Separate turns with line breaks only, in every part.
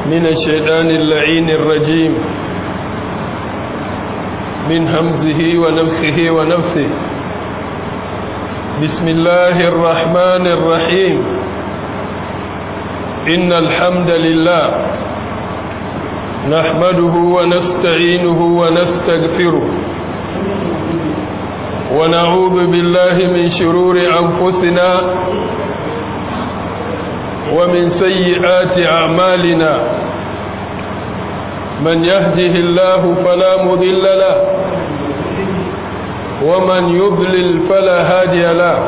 من الشيطان اللعين الرجيم من همزه ونفخه ونفثه بسم الله الرحمن الرحيم إن الحمد لله نحمده ونستعينه ونستغفره ونعوذ بالله من شرور أنفسنا ومن سيئات أعمالنا من يهده الله فلا مضل له ومن يضلل فلا هادي له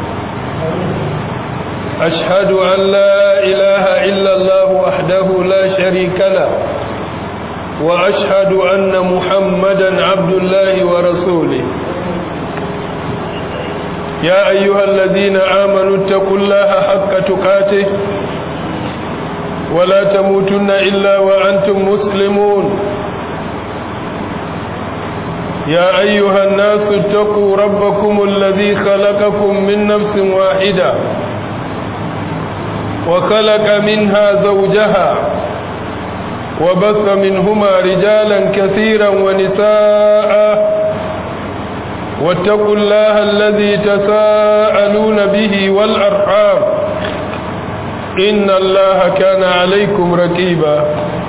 أشهد أن لا إله إلا الله وحده لا شريك له وأشهد أن محمدا عبد الله ورسوله يا أيها الذين آمنوا اتقوا الله حق تقاته ولا تموتن إلا وأنتم مسلمون يا أيها الناس اتقوا ربكم الذي خلقكم من نفس واحدة وخلق منها زوجها وبث منهما رجالا كثيرا ونساء واتقوا الله الذي تساءلون به والأرحام إن الله كان عليكم ركيبا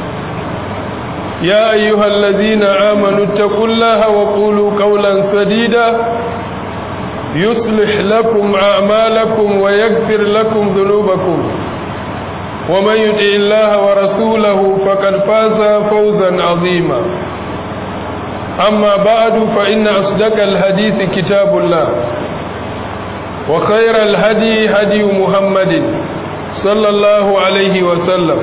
يا أيها الذين آمنوا اتقوا الله وقولوا قولا سديدا يصلح لكم أعمالكم ويغفر لكم ذنوبكم ومن يطع الله ورسوله فقد فاز فوزا عظيما أما بعد فإن أصدق الحديث كتاب الله وخير الهدي هدي محمد صلى الله عليه وسلم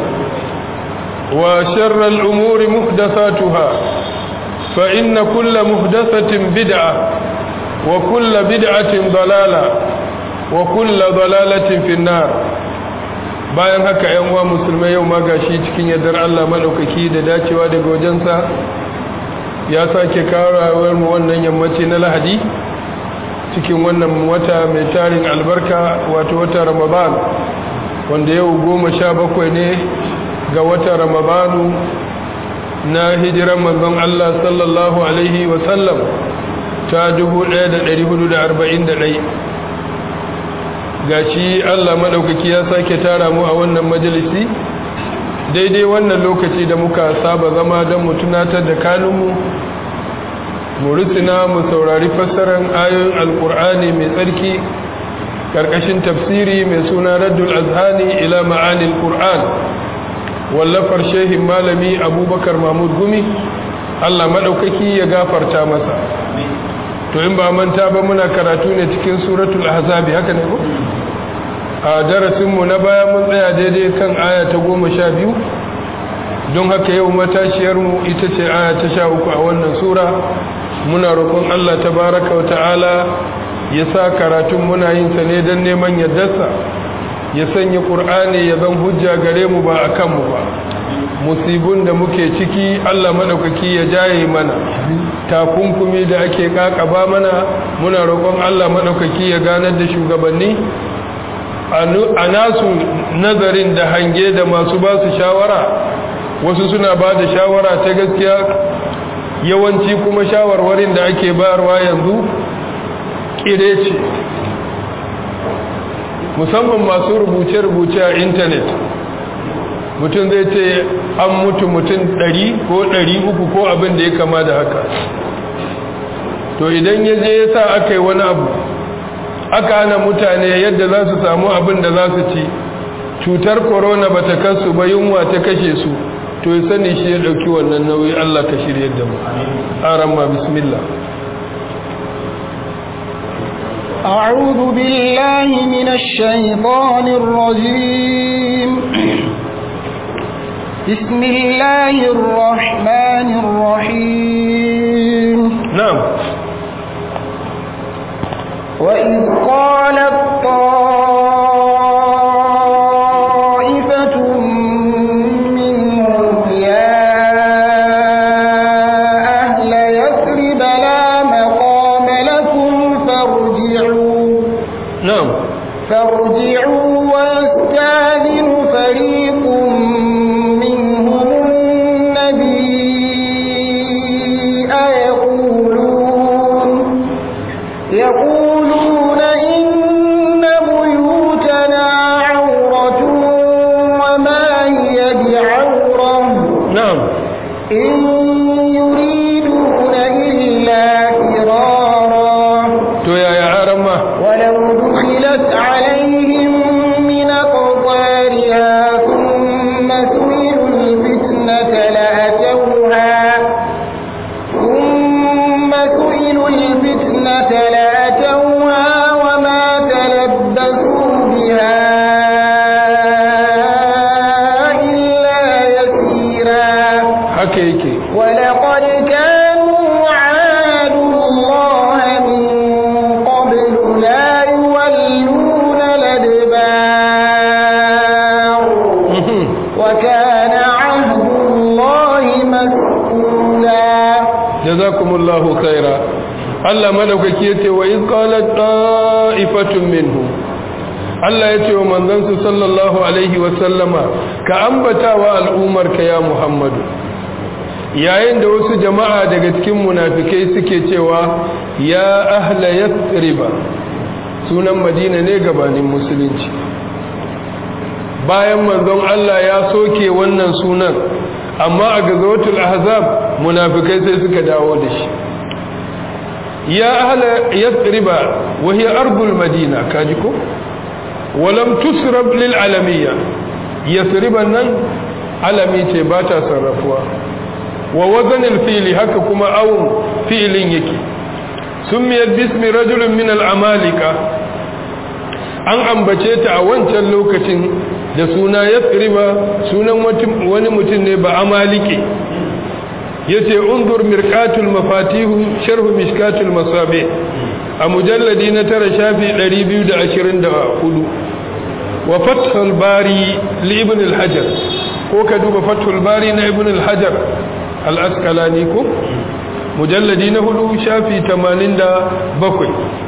وشر الأمور محدثاتها فإن كل محدثة بدعة وكل بدعة ضلالة وكل ضلالة في النار bayan haka ‘yan uwa musulmai yau ma gashi cikin yardar Allah maɗaukaki da dacewa daga wajensa ya sake kawo mu wannan yammaci na lahadi cikin wannan wata mai tarin albarka wato wata ramadan wanda yau goma sha bakwai ne ga wata ramadanu na hijiran manzon Allah sallallahu alaihi wasallam ta 1441 gashi Allah maɗaukaki ya sake tara mu a wannan majalisi daidai wannan lokaci da muka saba zama don mu tunatar da kanunmu mu rusuna mu saurari fassarar ayoyin alkur'ani mai tsarki karkashin tafsiri mai suna raddul azhani ila ma'anil qur'an wallafar shehin malami abubakar mahmud gumi allah maɗaukaki ya gafarta masa to in ba manta ba muna karatu ne cikin suratul ahzabi haka ne ko a darasinmu na baya mun tsaya daidai kan aya ta goma sha biyu don haka yau matashiyarmu ita ce aya ta sha uku a wannan sura muna roƙon Allah ta baraka wa ta'ala ya sa karatun muna yin sa ne don neman yardarsa ya sanya ƙur'ani ya zan hujja gare mu ba a kanmu ba musibun da muke ciki Allah maɗaukaki ya jaye mana takunkumi da ake ƙaƙaba mana muna roƙon Allah maɗaukaki ya ganar da shugabanni a nasu nazarin da hange da masu ba su shawara wasu suna ba da shawara ta gaskiya yawanci kuma shawarwarin da ake bayarwa yanzu kire ce musamman masu rubuce-rubuce a intanet mutum zai ce an mutu mutum 100 ko 300 ko abin da ya kama da haka to idan ya je ya sa aka yi wani abu aka hana mutane yadda za su samu abin da za su ci cutar korona ba ta kasu ba yunwa ta kashe su to ya sani shi ya ɗauki wannan nauyi Allah ka shirya da mu aran ma bismillah
أعوذ بالله من الشيطان الرجيم بسم الله الرحمن الرحيم
نعم
وإذ قالت طائفة منهم يا أهل يثرب لا مقام لكم فارجعوا
نعم
فارجعوا ويستاذن فريق منهم
haka yake
ولقد كانوا عاهدوا الله من قبل لا يولون الأدبار وكان عهد الله مسؤولا
jazakumullahu khaira Allah madaukaki yace wa in qalat ta'ifatun minhum Allah yace wa manzansa sallallahu alaihi wa sallama ka ambatawa al'ummar ka ya Muhammadu yayin da wasu jama'a daga cikin munafikai suke cewa ya ahla yathriba sunan Madina ne gabanin musulunci bayan manzon Allah ya soke wannan sunan amma a gazawatul ahzab munafikai sai suka dawo da shi ya ahla yathriba wa hiya ardul madina kaji ko walam tusrab lil alamiyya yathriban nan alami ce ba ta sarrafuwa wa wazan al fi'li haka kuma awun fi'lin yake summiyat bismi rajulin min al amalika an ambace ta a wancan lokacin da suna yathriba sunan wani mutum ne ba amalike yace unzur mirqatul mafatihu sharh mishkatul masabi a mujalladi na tara shafi 224 wa fathul bari li ibn al-hajar ko ka duba fathul bari na ibn al-hajar al-asqalani ko mujalladi na hudu shafi 87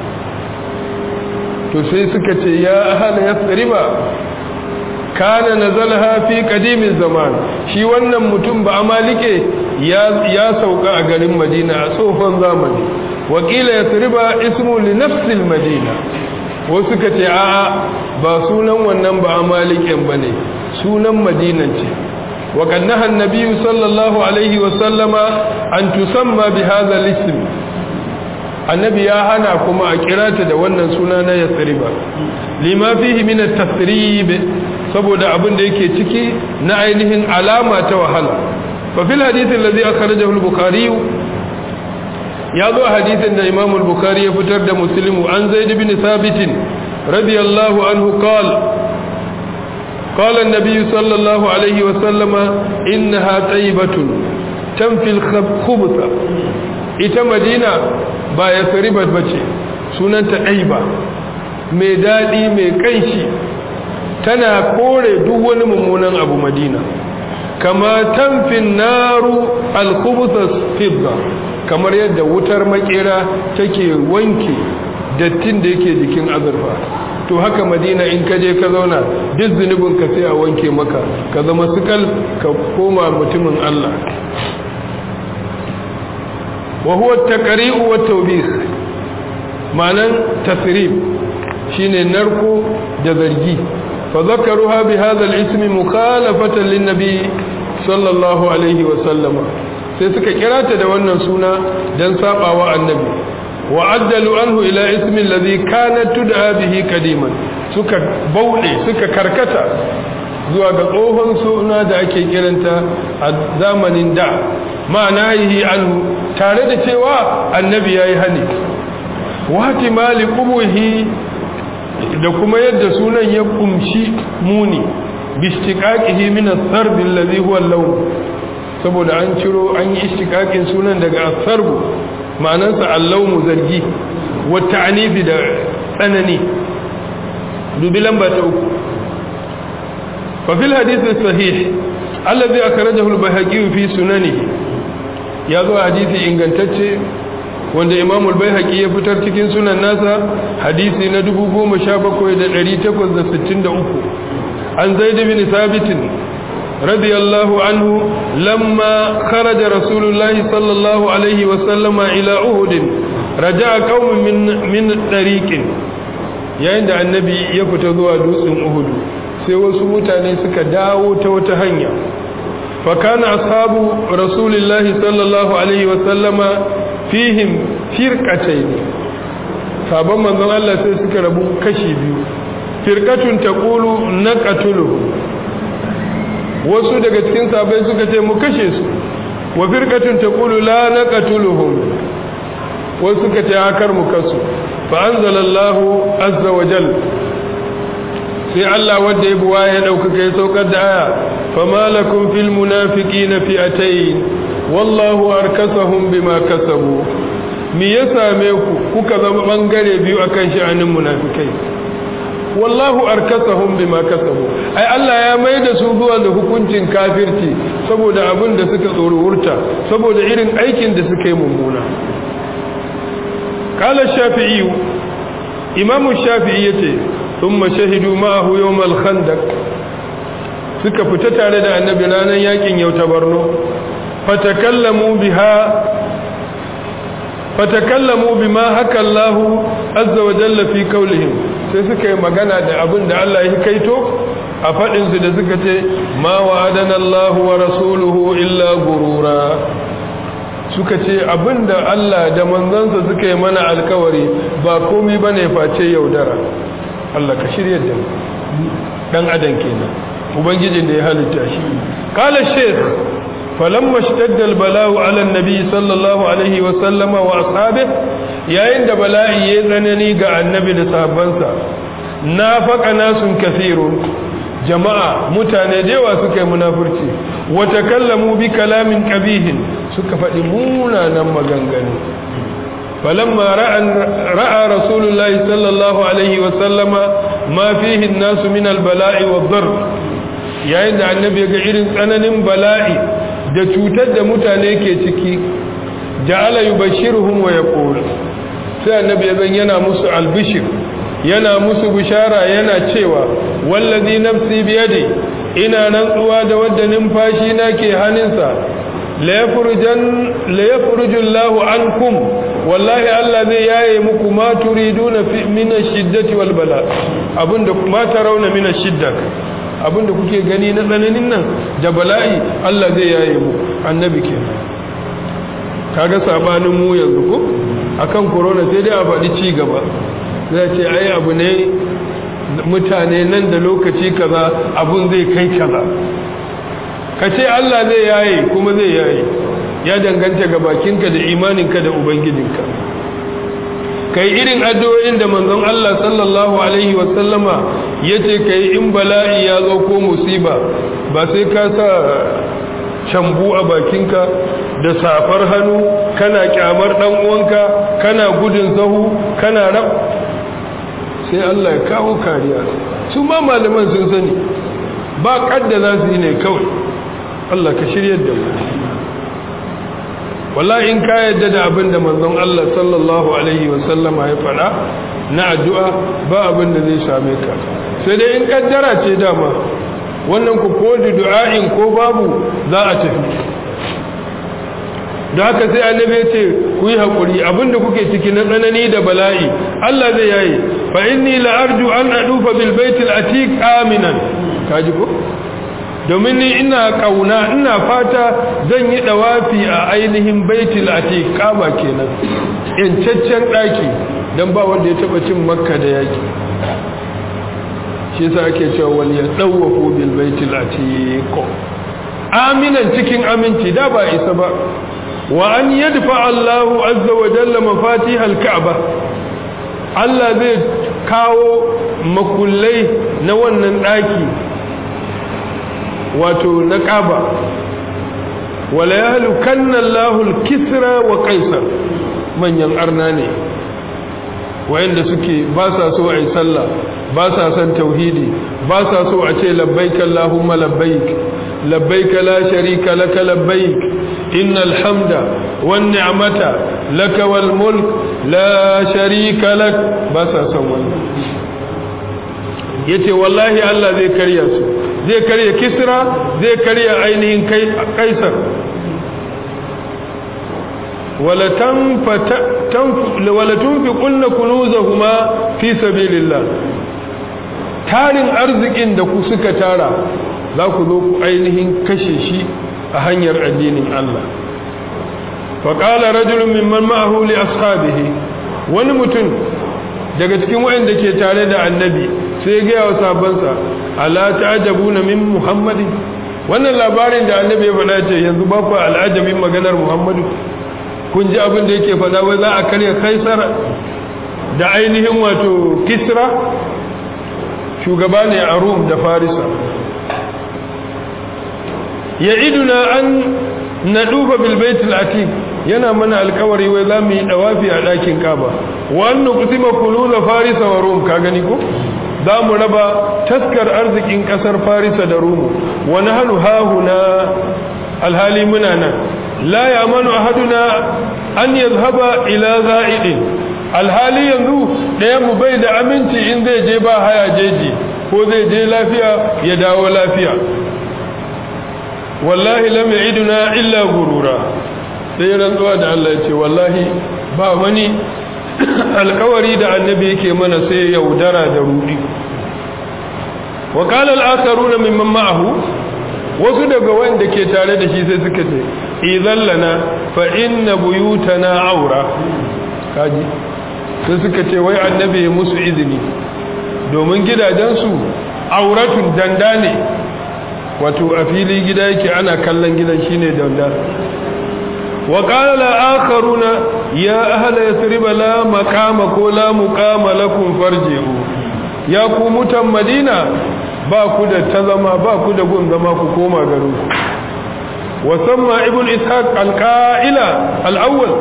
to sai suka ce ya ahla yathriba kana nazalha fi qadimin zaman shi wannan mutum ba amalike ya ya sauka a garin Madina a tsofan zamani wakila yasriba ismu li nafsil madina wasu ka ce a'a ba sunan wannan ba amaliken bane sunan madinan ce wa kannaha annabi sallallahu alaihi wa sallama an tusamma bi hadha al-ism annabi ya hana kuma a kirata da wannan suna na yasriba lima fihi min at-tasrib saboda abin da yake ciki na ainihin alama ta wahala fa fil hadith alladhi akhrajahu al-bukhari ya zo hadithin da imam al-bukhari ya fitar da muslimu an zaid ibn thabit radiyallahu anhu qala قال النبي صلى الله عليه وسلم إنها طيبة تنفي الخبث ita madina ba ya saribat ba ce sunanta ɗaiba mai daɗi mai ƙanshi tana kore duk wani mummunan abu madina kama tamfin naru alkubusas fidda kamar yadda wutar makera take wanke dattin da yake jikin azurfa to haka madina in ka je ka zauna duk zunubin ka sai a wanke maka ka zama sukal ka koma mutumin allah وهو التقريء والتوبيخ معنى تثريب شين نركو جذرجي فذكروها بهذا الاسم مخالفة للنبي صلى الله عليه وسلم sai suka kira ta da wannan suna don sabawa annabi wa addalu anhu ila ismi alladhi kanat tud'a bihi kadiman suka bauɗe suka karkata zuwa ga tsohon suna da ake kiranta a zamanin da ma'ana yi anhu tare da cewa annabi ya yi hani wati mali kubuhi da kuma yadda sunan ya kumshi muni bishtiqaqihi min as-sarb alladhi huwa al-lawn saboda an ciro an yi ishtiqaqin sunan daga as-sarb ma'anarsa al-lawn zargi wa ta'nibi da tsanani dubi lamba ta uku fa fil hadith sahih alladhi akhrajahu al-bayhaqi fi sunanihi ya zo hadisi ingantacce wanda imam al-baihaqi ya fitar cikin sunan nasa hadisi na 17863 an zaid bin thabit radiyallahu anhu lamma kharaja rasulullahi sallallahu alaihi wa sallama ila uhud raja'a qaumun min min tariqin yayin da annabi ya fita zuwa dutsen uhud sai wasu mutane suka dawo ta wata hanya فكان أصحاب رسول الله صلى الله عليه وسلم فيهم فرقتين sabon manzon Allah sai suka rabu kashi biyu firqatun taqulu naqatulu wasu daga cikin sahabbai suka ce mu kashe su wa firqatun taqulu la naqatuluhum wasu suka ce hakar mu kasu fa anzalallahu azza wa jalla sai Allah wanda ya buwa ya ɗaukaka ya saukar da aya fama lakum fil munafiqina fi'atayn wallahu arkasahum bima kasabu me ya same ku kuka zama bangare biyu akan sha'anin munafikai wallahu arkasahum bima kasabu ai Allah ya mai da su zuwa da hukuncin kafirci saboda abin da suka tsorurta saboda irin aikin da suka yi mummuna qala shafi'i imamu shafi'i yace thumma shahidu ma'ahu yawm al-khandaq suka fita tare da annabi ranar yakin yau ta Borno fatakallamu biha fatakallamu bima haka Allah azza wa jalla fi qawlihim sai suka yi magana da abin da Allah ya kaito a fadin su da suka ce ma wa'adana Allah wa rasuluhu illa gurura suka ce abin da Allah da manzansa suka yi mana alkawari ba komai bane face yaudara Allah ka shirye da mu dan adam kenan ubangijin da ya halitta shi qala shaykh فلما اشتد البلاء على النبي صلى الله عليه وسلم واصحابه yayin da bala'i ya tsanani ga annabi da sahabbansa nafaqa nasun kathirun jama'a mutane da yawa suka yi munafurci wa takallamu bi kalamin qabihin suka faɗi munanan maganganu falamma ra'a rasulullahi sallallahu alaihi wa sallama ma fihi an-nasu min al-bala'i wad-darr yayin da annabi ya ga irin tsananin bala'i da cutar da mutane ke ciki ja'ala yubashiruhum wa yaqul sai annabi ya zan yana musu albishir yana musu bishara yana cewa wallazi nafsi biyadi ina rantsuwa da wadda numfashi na ke hannunsa la yafrujan la yafruju Allahu ankum wallahi Allah zai yaye muku ma turiduna fi min ash-shiddati wal bala abinda ma tarawna min ash-shiddah abinda kuke gani na tsananin nan da bala'i Allah zai yaye mu annabi ke kaga sabanin mu yanzu ko akan corona sai dai a faɗi ci gaba zai ce ai abu ne mutane nan da lokaci kaza abun zai kai kaza ka ce Allah zai yaye kuma zai yaye ya danganta ga bakinka da imaninka da ubangijinka kai irin addu'o'in da manzon Allah sallallahu alaihi wasallama yace kai in bala'i ya zo ko musiba ba sai ka sa cambu a bakinka da safar hannu kana kyamar dan uwanka kana gudun sahu kana rab sai Allah ya kawo kariya su ma malaman sun sani ba kadda za su yi ne kawai Allah ka shiryar da mu wallahi in ka yadda da abin da manzon Allah sallallahu alaihi wasallama ya faɗa na addu'a ba abin da zai same ka sai dai in kaddara ce dama wannan ku ko da du'a'in ko babu za a tafi da haka sai annabi ya ce ku yi haƙuri abinda kuke ciki na tsanani da bala'i Allah zai yayi fa inni la arju an adufa bil baitil atiq aminan kaji ko domin ni ina kauna ina fata zan yi dawafi a ainihin baitul atiq kaba kenan yancaccen daki dan ba wanda ya taba cin makka da yaki shi yasa ake cewa wal yadawafu bil baitul atiq aminan cikin aminci da ba isa ba wa an yadfa Allahu azza wa jalla mafatih al-ka'ba Allah zai kawo makullai na wannan daki wato na ƙaba wala ya halukanna Allahul kisra wa kaisar manyan arna ne wayanda suke ba sa so a yi sallah ba sa son tauhidi ba sa so a ce labbaik Allahumma labbaik labbaik la sharika laka labbaik innal hamda wan ni'mata laka wal mulk la sharika lak ba sa son wannan yace wallahi Allah zai karya su zai karya kisra zai karya ainihin kaisar wala tunfi kunna kunuzahuma fi sabilillah tarin arzikin da ku suka tara za ku zo ku ainihin kashe shi a hanyar addinin Allah faƙala rajulun mimman ma'ahu li ashabihi wani mutum daga cikin waɗanda ke tare da annabi sai gaya wa sabansa ala ta'ajabuna min muhammadin wannan labarin da annabi ya faɗa ce yanzu ba ku al'ajabin maganar muhammadu kun ji abin da yake faɗa wai za a karya kaisar da ainihin wato kisra shugaba ne a rum da farisa ya iduna an na duba bil baitul atiq yana mana alkawari wai za mu yi dawafi a ɗakin kaba wannan kusima kulula farisa wa rum ka gani ko za mu raba taskar arzikin ƙasar farisa da rumu wani hannu hahuna alhali muna nan la ya manu ahaduna an yazhaba ila za'idin alhali yanzu ɗaya mu bai da aminci in zai je ba haya jeji ko zai je lafiya ya dawo lafiya wallahi lam ya'iduna illa gurura sai rantsuwa da Allah ya ce wallahi ba wani alkawari da annabi yake mana sai yaudara da rudi wa qala al-akharuna mimman ma'ahu wasu daga wanda ke tare da shi sai suka ce idan lana fa inna buyutana aura kaji sai suka ce wai annabi ya musu izini domin gidajensu auratun danda ne wato a fili gida yake ana kallon gidan shine danda wa qala al-akharuna ya ahla yathrib la maqama ko la muqama lakum farji'u ya ku mutan madina ba ku da ta zama ba ku da gun zama ku koma garin ku wa samma ibn ishaq al-qa'ila al-awwal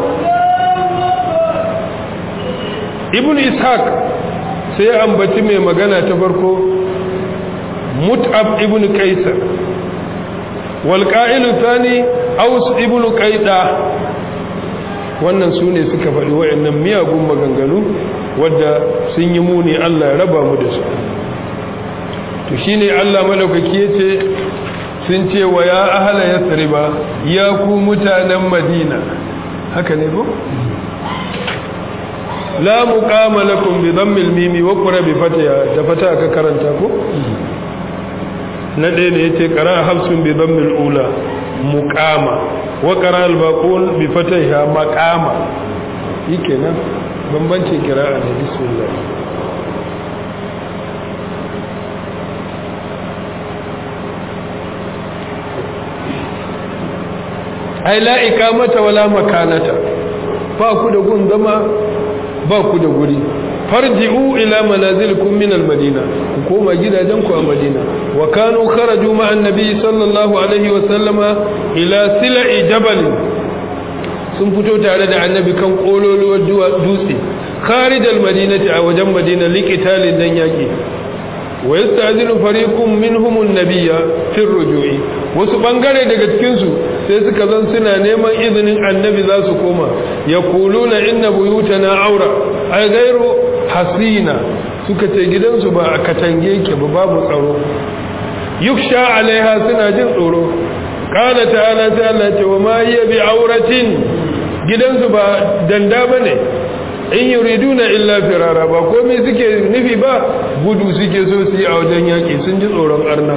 ibn ishaq sai ya ambaci mai magana ta farko mut'ab ibn kaisar wal qa'ilu thani aus ibn qaida wannan su ne suka faɗi waɗannan miyagun maganganu wadda sun yi muni Allah ya raba mu da su to shine Allah madaukaki yace sun ce wa ya ahla yasriba ya ku mutanen madina haka ne ko la muqama lakum bi dhammil mimi wa qura bi fatiha da fata ka karanta ko na ɗaya ne yace qara hafsun bi dhammil ula muqama wa qara al baqul bi fatiha maqama yikenan bambancin qira'a ne bismillah ai la ikamata wala makanata ba ku da gun zama ba ku da guri farji'u ila manazilikum min al-madina ku koma gidajen ku a madina wa kanu kharaju ma annabi sallallahu alaihi wa sallama ila sila'i jabal sun fito tare da annabi kan kololuwar dutse kharij al-madinati a wajen madina liqitalin dan yaki wa yasta'dinu fariqun minhum an-nabiyya fi ar-ruju'i wasu bangare daga cikin su sai suka zan suna neman izinin annabi za su koma yaquluna inna buyutana aura ay ghayru hasina suka ce gidansu ba a katange ke ba babu tsaro yuksha alaiha suna jin tsoro qala ta'ala ta Allah ce wa ma hiya bi auratin gidansu ba danda bane in yuriduna illa firara ba komai suke nufi ba gudu suke so su yi a wajen yaƙi sun ji tsoron arna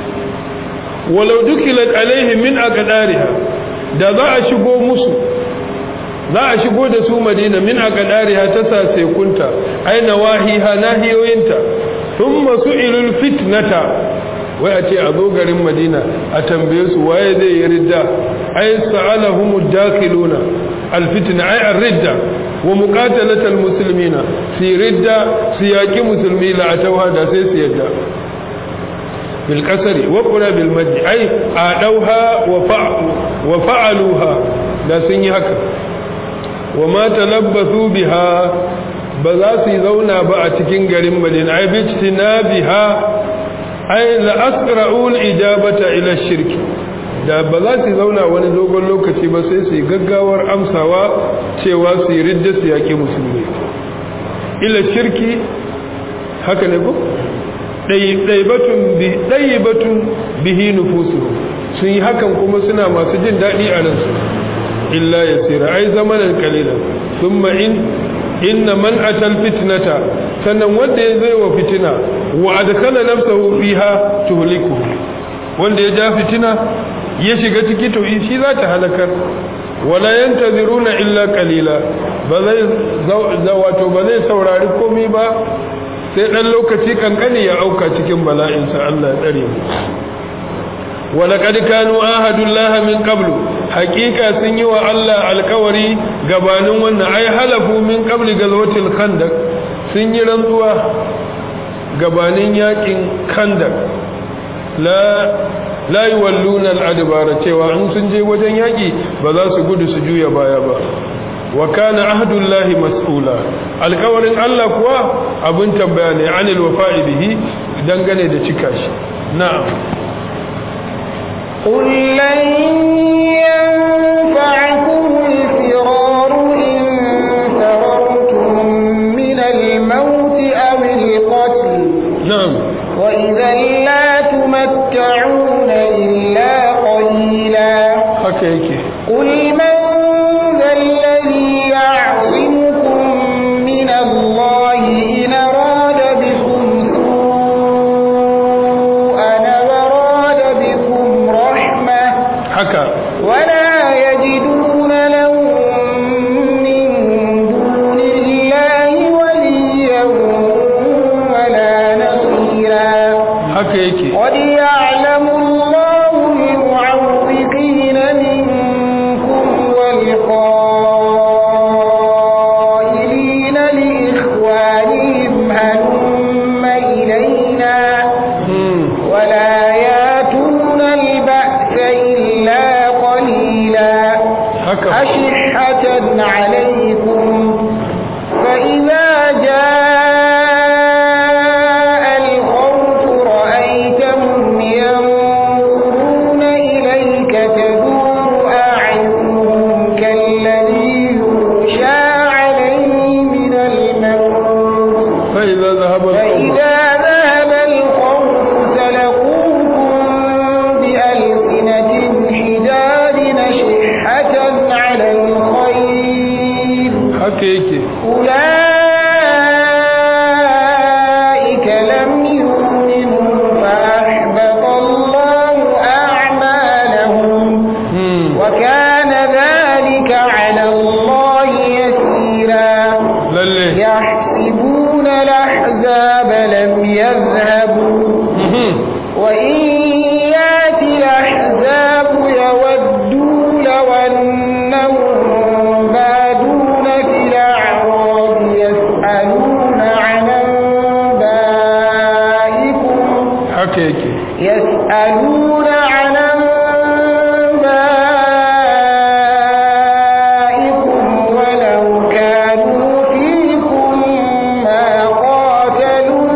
walau dukilat alaihi min aqdariha da za a shigo musu za a shigo da su madina min aqdariha ta sase kunta aina wahiha nahiyoyinta thumma su'ilul fitnata wai a ce a zo garin madina a tambaye su waye zai yi ridda ai sa'alahumud dakhiluna alfitna ai ar-ridda wa muqatalatal muslimina fi ridda siyaqi musulmi la atawha da sai su yadda bil qasri wa qura bil mad ai adauha wa wa fa'aluha da sun yi haka wa ma talabbathu biha ba za su zauna ba a cikin garin madina ai bi biha ai la asra'ul ijabata ila shirki da ba za su zauna wani dogon lokaci ba sai su yi gaggawar amsawa cewa su yi ridda su yaƙi musulmi ila shirki haka ne ko ɗaibatun bihi nufusu sun yi hakan kuma suna masu jin daɗi a ransu illa ya tsira ai zamanin kalila sun ma'in inna man atal fitnata sannan wanda ya zai wa fitina wa adkhala nafsahu fiha tuhliku wanda ya ja fitina ya shiga ciki to shi za ta halakar wala yantaziruna illa qalila ba zai wato ba zai saurari komai ba sai dan lokaci kankani ya auka cikin bala'in sa Allah ya tsare mu wala qad kanu ahadullah min qablu haqiqa sun yi wa Allah alkawari gabanin wannan ai halafu min qabli gazwatil khandaq sun yi rantsuwa gabanin yakin khandaq la la yuwalluna al-adbara cewa in sun je wajen yaki ba za su gudu su juya baya ba wa kana ahdullahi mas'ula alƙawarin Allah kuwa abin tambaya ne anil wafa'i bihi dangane da cika shi na'am
قل لن ينفعكم الفرار إن فررتم من الموت أو القتل
na'am
وإذا لا تمتعون إلا قليلا
haka yake
قل من ذا الذي يعصمكم من الله إن أراد بكم سوءا أو أراد بكم رحمة
haka
ولا يجدون لهم من دون الله وليا ولا نصيرا
haka yake
قد يعلم الله المعوقين منكم والقائلين لإخوانهم هلم إلينا
hmm.
ولا ياتون البأس إلا قليلا
haka
أشحة عليكم فإذا جاء الخوف رأيتهم ينظرون إليك تدور أعينهم كالذي يغشى عليه من الموت
فإذا ذهب الخوف
فإذا ذهب الخوف سلقوكم بألسنة حجاب شحة على الخير
haka yake
أولئك لم يؤمنوا فأحبط الله أعمالهم
hmm.
وكان ذلك على الله يسيرا
lalle
يحسبون الأحزاب لم يذهبوا
Mhm.
وإن يأتي الأحزاب يودوا لو أنهم بادون في الأعراب يسألون عن أنبائكم
haka yake
يسألون عن أنبائكم ولو كانوا فيكم ما قاتلوا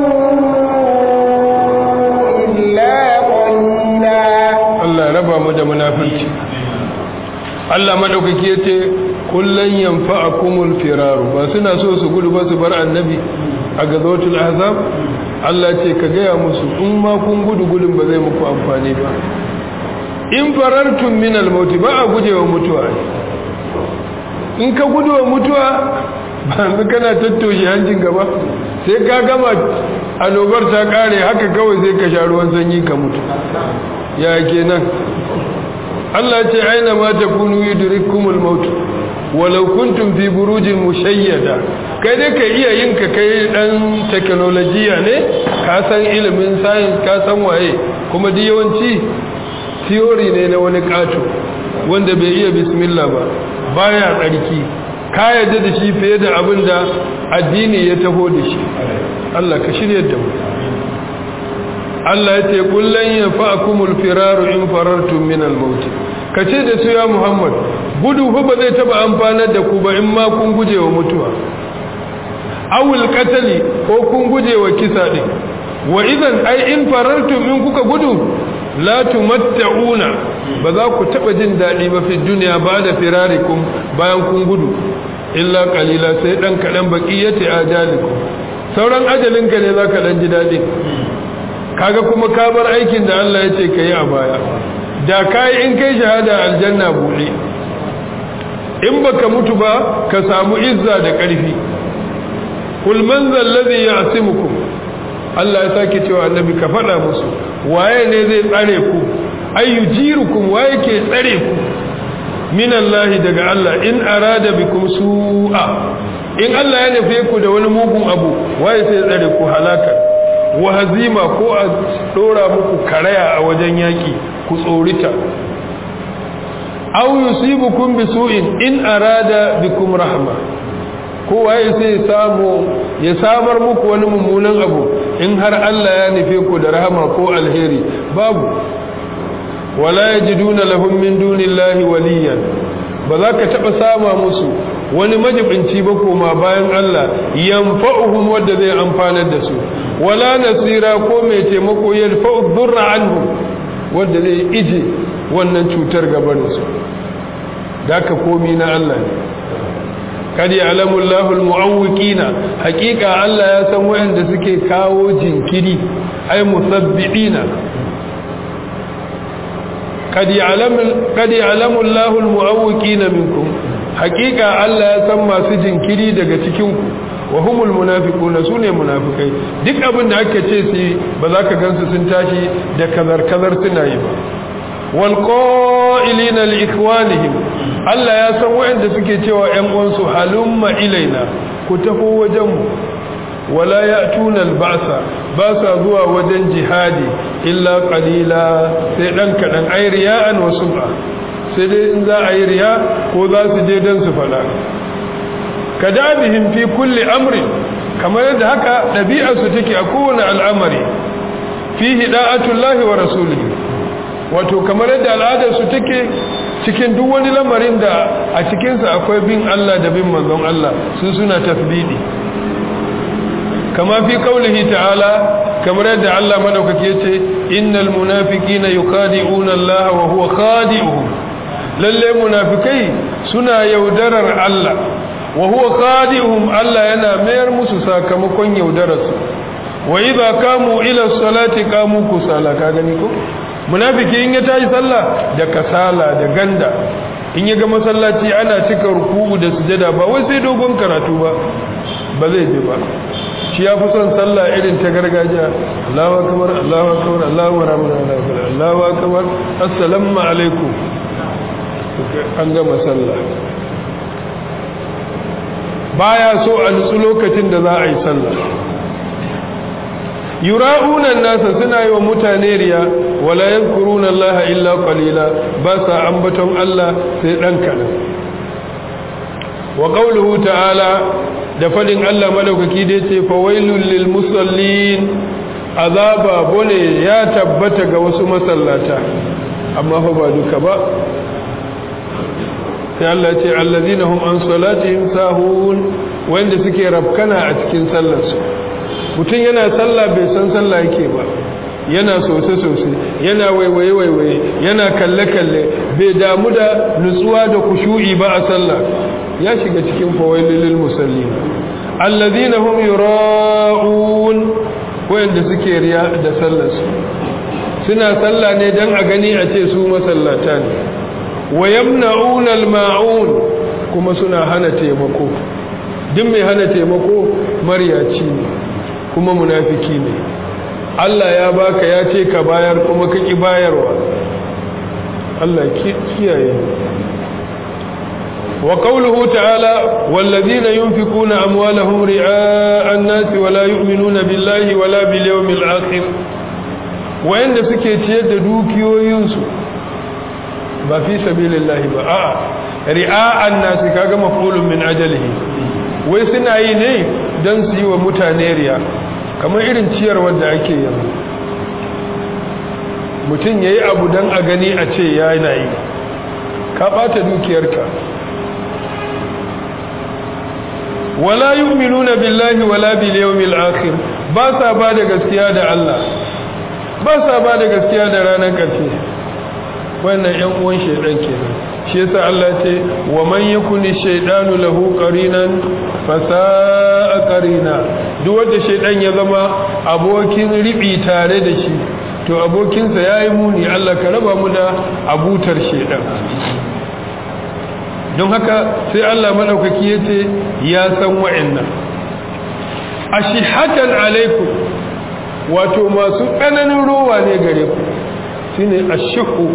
إلا قليلا
Allah raba mu da munafurci Allah madaukaki yace kullan yanfa'akumul firaru ba suna so su gudu ba su bar annabi a gazawatul ahzab Allah ce ka gaya musu in ma kun gudu gudun ba zai muku amfani ba in farartum min al-maut ba a gujewa mutuwa in ka gudu wa mutuwa ba yanzu kana tattoshe hancin gaba sai ka gama annobar ta kare haka kawai sai ka sha ruwan sanyi ka mutu ya kenan Allah ce aina ma takunu yudrikumul maut walau kuntum fi burujin mushayyada kai dai ka iya yin ka kai dan technology ne ka san ilimin science ka san waye kuma duk yawanci theory ne na wani kato wanda bai iya bismillah ba baya tsarki ka yadda da shi fiye da abin da addini ya taho da shi Allah ka shirya da mu Allah ya ce kullun yafa'akumul firaru in farartum min al-maut kace da su ya Muhammad gudu fa ba zai taba amfanar da ku ba in ma kun guje wa mutuwa awul qatali ko kun guje wa kisa din wa idan ai in farartum in kuka gudu la tumatta'una ba za ku taba jin dadi ba fi duniya ba da firarikum bayan kun gudu illa qalila sai dan kadan baqiyati ajalikum sauran ajalinka ne zaka dan ji dadi kaga kuma ka bar aikin da Allah ya ce kai a baya da kai in kai shahada aljanna bude in baka mutu ba ka samu izza da ƙarfi kul man zal ladhi ya'simukum Allah ya sake cewa annabi ka faɗa musu waye ne zai tsare ku ayyujirukum waye ke tsare ku min Allah daga Allah in arada bikum su'a in Allah ya nufe ku da wani mugun abu waye sai tsare ku halaka wa hazima ko a dora muku karaya a wajen yaki ku tsorita aw yusibukum bisu'in in arada bikum rahma ko waye sai samu ya samar muku wani mummunan abu in har Allah ya nufe ku da rahama ko alheri babu wala yajiduna lahum min dunillahi waliyan ba za ka taɓa sama musu wani majibinci ba koma bayan Allah yanfa'uhum wanda zai amfanar da su wala nasira ko mai taimako yalfa'u dhurra anhum wanda zai ije wannan cutar gaban su daka komi na Allah ne kad ya'lamu Allahu al-mu'awwiqina haqiqa Allah ya san wayanda suke kawo jinkiri ay musabbidina kad ya'lamu kad ya'lamu Allahu al-mu'awwiqina minkum haqiqa Allah ya san masu jinkiri daga cikin ku wa humul munafiquna sune munafikai duk abin da aka ce su ba za ka gansu sun tashi da kazar kazar suna yi ba wal qa'ilina li ikhwanihim Allah ya san waɗanda suke cewa ƴan uwansu halumma ilaina ku tafi wajen mu wala ya'tuna al-ba'sa ba sa zuwa wajen jihadi illa qalila sai dan kadan ay riya'an wa sum'a sai dai in za a yi riya ko za su je dan su fada kadabihim fi kulli amri kamar yadda haka ɗabi'arsu take a kowane al'amari fihi da'atullahi wa rasulihi wato kamar yadda al'adarsu take cikin duk wani lamarin da a cikinsa akwai bin Allah da bin manzon Allah su suna tasbidi kama fi kaulihi ta'ala kamar yadda Allah madaukake yace innal munafiqina yukhadi'una Allah wa huwa khadi'uhum lalle munafikai suna yaudarar Allah wa huwa khadi'uhum Allah yana mayar musu sakamakon yaudararsu wa idza kamu ila salati kamu kusala ka gani ko munafiki in ya tashi sallah da kasala da ganda in ya ga masallaci ana cika ruku'u da sujada ba wai sai dogon karatu ba ba zai je ba shi ya fi son sallah irin ta gargajiya Allahu akbar Allahu akbar Allahu akbar Allahu akbar assalamu alaikum an gama sallah baya so a nutsu lokacin da za a yi sallah yura'unan nasa suna yi wa mutane riya wala yankuruna Allah illa qalila ba sa ambaton Allah sai dan kadan wa qawluhu ta'ala da fadin Allah madaukaki da yace fawailul lil musallin azaba bone ya tabbata ga wasu masallata amma fa ba duka ba sai Allah ce allazina hum an salatihim sahun wanda suke rafkana a cikin sallarsu mutum yana sallah bai san sallah yake ba yana sose-sose yana waiwaye-waiwaye yana kalle-kalle bai damu da nutsuwa da kushu'i ba a sallah ya shiga cikin fawaililil musallin allazina hum yura'un wanda suke riya da sallarsu suna sallah ne dan a gani a ce su masallata ne wa yamna'una al-ma'un kuma suna hana taimako duk mai hana taimako maryaci ne kuma munafiki ne Allah ya baka ya ce ka bayar kuma ka ki bayarwa Allah kiyaye wa qawluhu ta'ala wallazina yunfikuna amwalahum ri'a an-nas wa la yu'minuna billahi wa la bil yawmil akhir wayanda suke ciyar da dukiyoyinsu ba fi sabilillahi ba a'a ri'a'an nasi kaga maf'ulun min ajalihi wai suna yi ne dan su yi wa mutane riya kamar irin ciyar wanda ake yanzu mutum yayi abu dan a gani a ce yana yi ka bata dukiyarka wala yu'minuna billahi wala bil yawmil akhir ba sa ba da gaskiya da Allah ba sa ba da gaskiya da ranar ƙarshe wannan ƴan uwan shaidan kenan shi yasa Allah ce wa man yakuni shaydanu lahu qarinan fa sa'a qarina duk wanda shaidan ya zama abokin ribi tare da shi to abokinsa yayi muni Allah ka raba mu da abutar shaidan don haka sai Allah madaukaki yace ya san wa'annan ashihatan alaikum wato masu tsananin rowa ne gare ku shine ashihu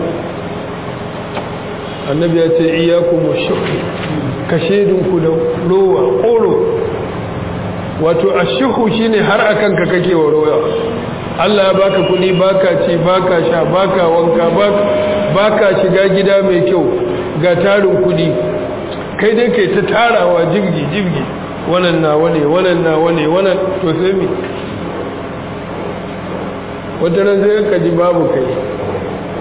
annabi ya ce iyakum washihu ka shedinku da rowa koro wato ashihu shine har akan ka kake wa rowa Allah ya baka kudi baka ci baka sha baka wanka baka shiga gida mai kyau ga tarin kudi kai dai kai ta tarawa jibgi jibgi wannan na wane wannan na wane wannan to sai mi wata ran sai ka ji babu kai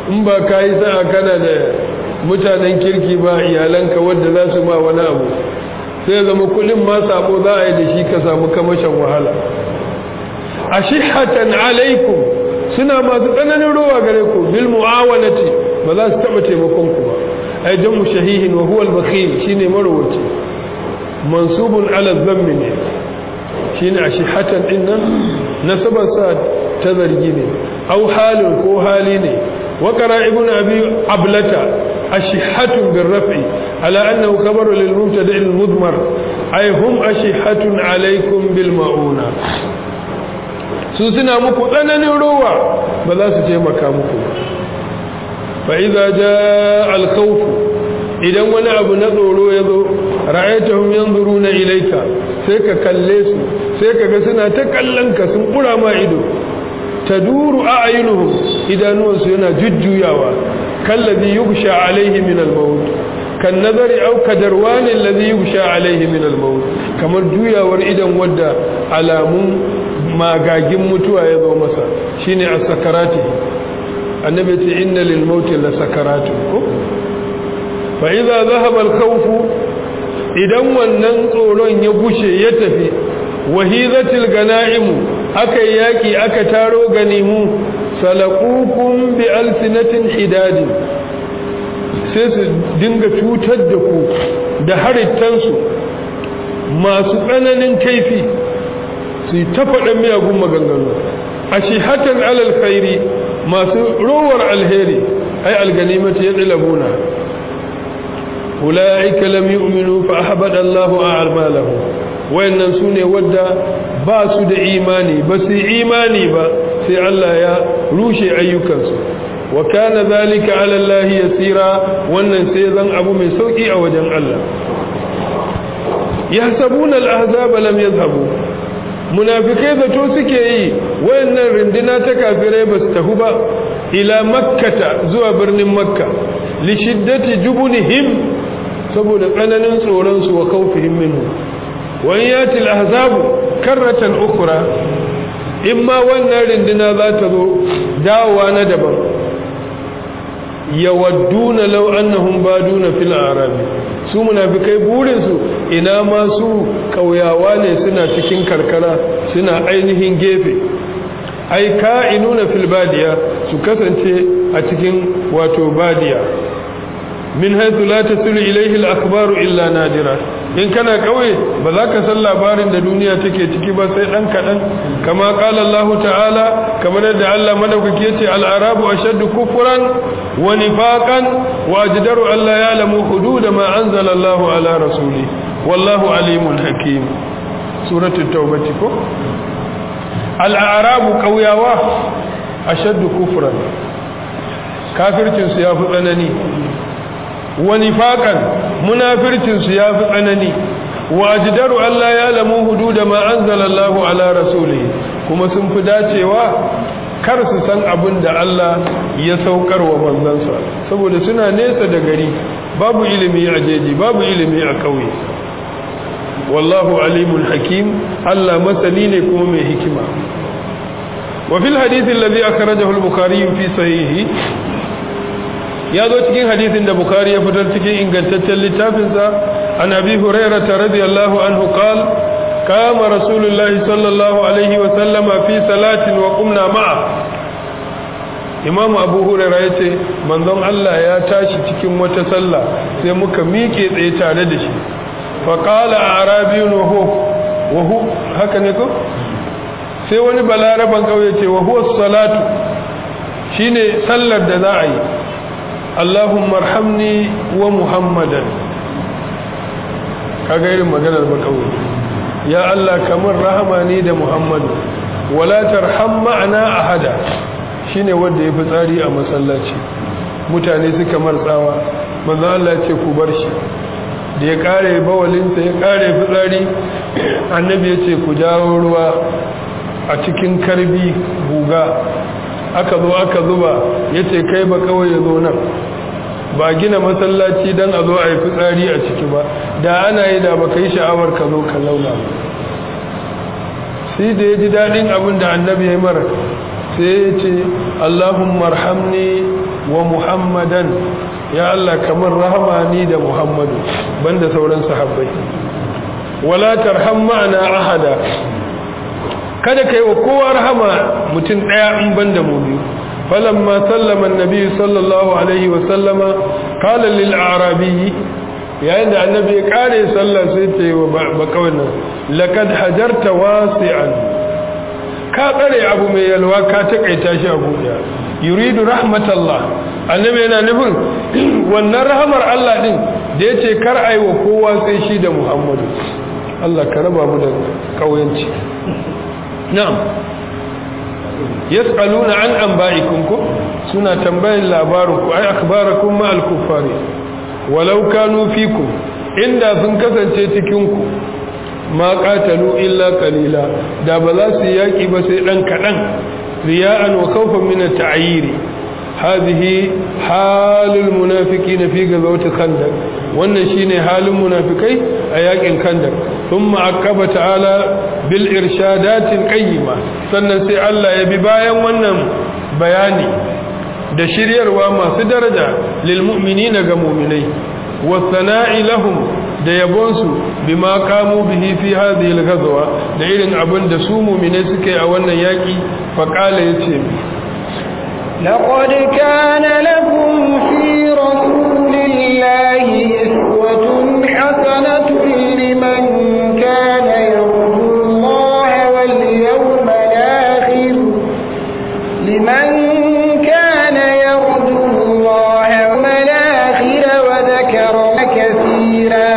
in ba ka yi sa'a kana da mutanen kirki ba iyalanka wadda za su ma wani abu sai zama kudin ma sabo za a yi da shi ka samu kamashin wahala a shihatan alaikum suna masu tsananin rowa gare ku bil mu'awanati ba za su taba taimakon ku ba ai jamu shahihin wa huwa al-bakhil shine marwaci mansubun ala dhammi ne shine a shihatan din nan nasabar sa ta zargi ne au halin ko hali ne wa qara ibnu abi ablata ashihatun bir raf'i ala annahu khabaru lil mubtada' al mudmar ay hum ashihatun alaykum bil mauna su suna muku tsananin rowa ba za su taimaka muku ba fa idza jaa al khawf idan wani abu na tsoro ya zo ra'aytahum yanzuruna ilayka sai ka kalle su sai ka ga suna ta kallon ka sun kura ma ido taduru a'yunuhum idanuwansu yana jujjuyawa kallazi yughsha alaihi min al-maut kan nazari aw kadarwani allazi yughsha alaihi min al-maut kamar juyawar idan wadda alamun magagin mutuwa ya zo masa shine as-sakarati annabi ce inna lil maut la sakaratu ko fa idza dhahaba al-khawf idan wannan tsoron ya gushe ya tafi wahizatil ganaimu aka yaki aka taro ganimu salaqukum bi alsinatin hidadin sai su dinga cutar da ku da harittansu masu tsananin kaifi su yi ta faɗin miyagun maganganu a shihatan alal khairi masu rowar alheri ai alganimati ya tsilabuna ula'ika lam yu'minu fa ahbada Allahu a'malahum wayannan sune wadda ba su da imani ba su imani ba sai Allah ya rushe ayyukansu wa kana zalika ala Allah yasira wannan sai zan abu mai sauki a wajen Allah yahsabuna al-ahzaba lam yadhhabu munafikai zato suke yi wayannan rinduna ta kafirai ba su tafi ba ila makkata zuwa birnin makka li shiddati jubunihim saboda tsananin tsoron su wa khawfihim minhu wa yati al-ahzabu karratan ukhra imma wannan rinduna za ta zo dawowa na daban yawadduna law annahum baduna fil arabi su munafikai burin su ina ma su kauyawa ne suna cikin karkara suna ainihin gefe ai ka'inuna fil badiya su kasance a cikin wato badiya min haythu la tasilu ilayhi al akhbaru illa nadira in kana kauye ba za ka san labarin da duniya take ciki ba sai dan kadan kama qala Allah ta'ala kamar da Allah madaukaki yace al arabu ashaddu kufran wa nifaqan wa ajdaru an la ya'lamu hudud ma anzala Allah ala rasuli wallahu alimun hakim suratul tauba ko al arabu kauyawa ashaddu kufran kafircin su yafi tsanani wa nifaqan munafircin su yafi tsanani wa ajdaru alla ya'lamu hududa ma anzalallahu ala rasulihi kuma sun fi dacewa kar su san abin da Allah ya saukar wa manzansa saboda suna nesa da gari babu ilimi a jeji babu ilimi a kauye wallahu alimul hakim Allah masani ne kuma mai hikima wa fil hadith alladhi akhrajahu al-bukhari fi sahihi ya zo cikin hadisin da bukari ya fitar cikin ingantaccen littafinsa an abi hurairah radiyallahu anhu qal kama rasulullahi sallallahu alaihi wa sallama fi salatin wa qumna ma'a imam abu hurairah yace manzon Allah ya tashi cikin wata sallah sai muka miƙe tsaye tare da shi fa qala arabiyun wa huwa wa haka ne ko sai wani balaraban kauye ce wa huwa salatu shine sallar da za a yi Allahumma arhamni wa Muhammadan kaga irin maganar bakawai ya Allah kamar rahama ni da Muhammadu wala tarham ma'ana ahada shine wanda ya tsari a masallaci mutane suka martsawa manzo Allah ce ku bar shi da ya kare bawalinsa ya kare fitsari annabi ya ce ku jawo ruwa a cikin karbi guga aka zo aka zuba ya ce kai ba kawai ya zo nan ba gina masallaci don a zo a yi fitsari a ciki ba da ana yi da ba ka yi sha'awar ka zo ka launa ba sai da ya ji daɗin abin da annabi ya mara sai ya ce allahun marhamni wa muhammadan ya Allah kamar rahama ni da muhammadu banda sauran sahabbai wala tarham ma'ana ahada kada kai wa kowa rahama mutum daya in banda mu biyu falamma sallama annabi sallallahu alaihi wa sallama qala lil a'rabi yayin da annabi ya kare sallah sai ta yi wa bakawai nan laqad hajarta wasi'an ka tsare abu mai yalwa ka takaita shi a buɗe yuridu rahmatallah annabi yana nufin wannan rahamar Allah din da yace kar ai wa kowa sai shi da Muhammadu Allah ka raba mu da kauyanci na'am yas'aluna an anba'ikum ku suna tambayin labarin ku ai akhbarakum ma al-kuffari walau kanu fikum inda sun kasance cikin ku ma qatalu illa qalila da ba za su yaki ba sai dan kadan riya'an wa khawfan min at-ta'yir hadhihi halul munafiqin fi ghazwat khandaq wannan shine halin munafikai a yakin khandaq thumma aqaba ta'ala bil irshadatin qayyima sannan sai Allah ya bi bayan wannan bayani da shiryarwa masu daraja lil mu'minina ga mu'minai wa sana'i lahum da yabonsu bima kamu bihi fi hadhihi al-ghazwa da irin abin da su mu'minai suke a wannan yaki fa qala yace
لقد كان لكم في رسول الله أسوة حسنة لمن كان يرجو الله واليوم الآخر لمن كان يرجو الله واليوم الآخر وذكر كثيرا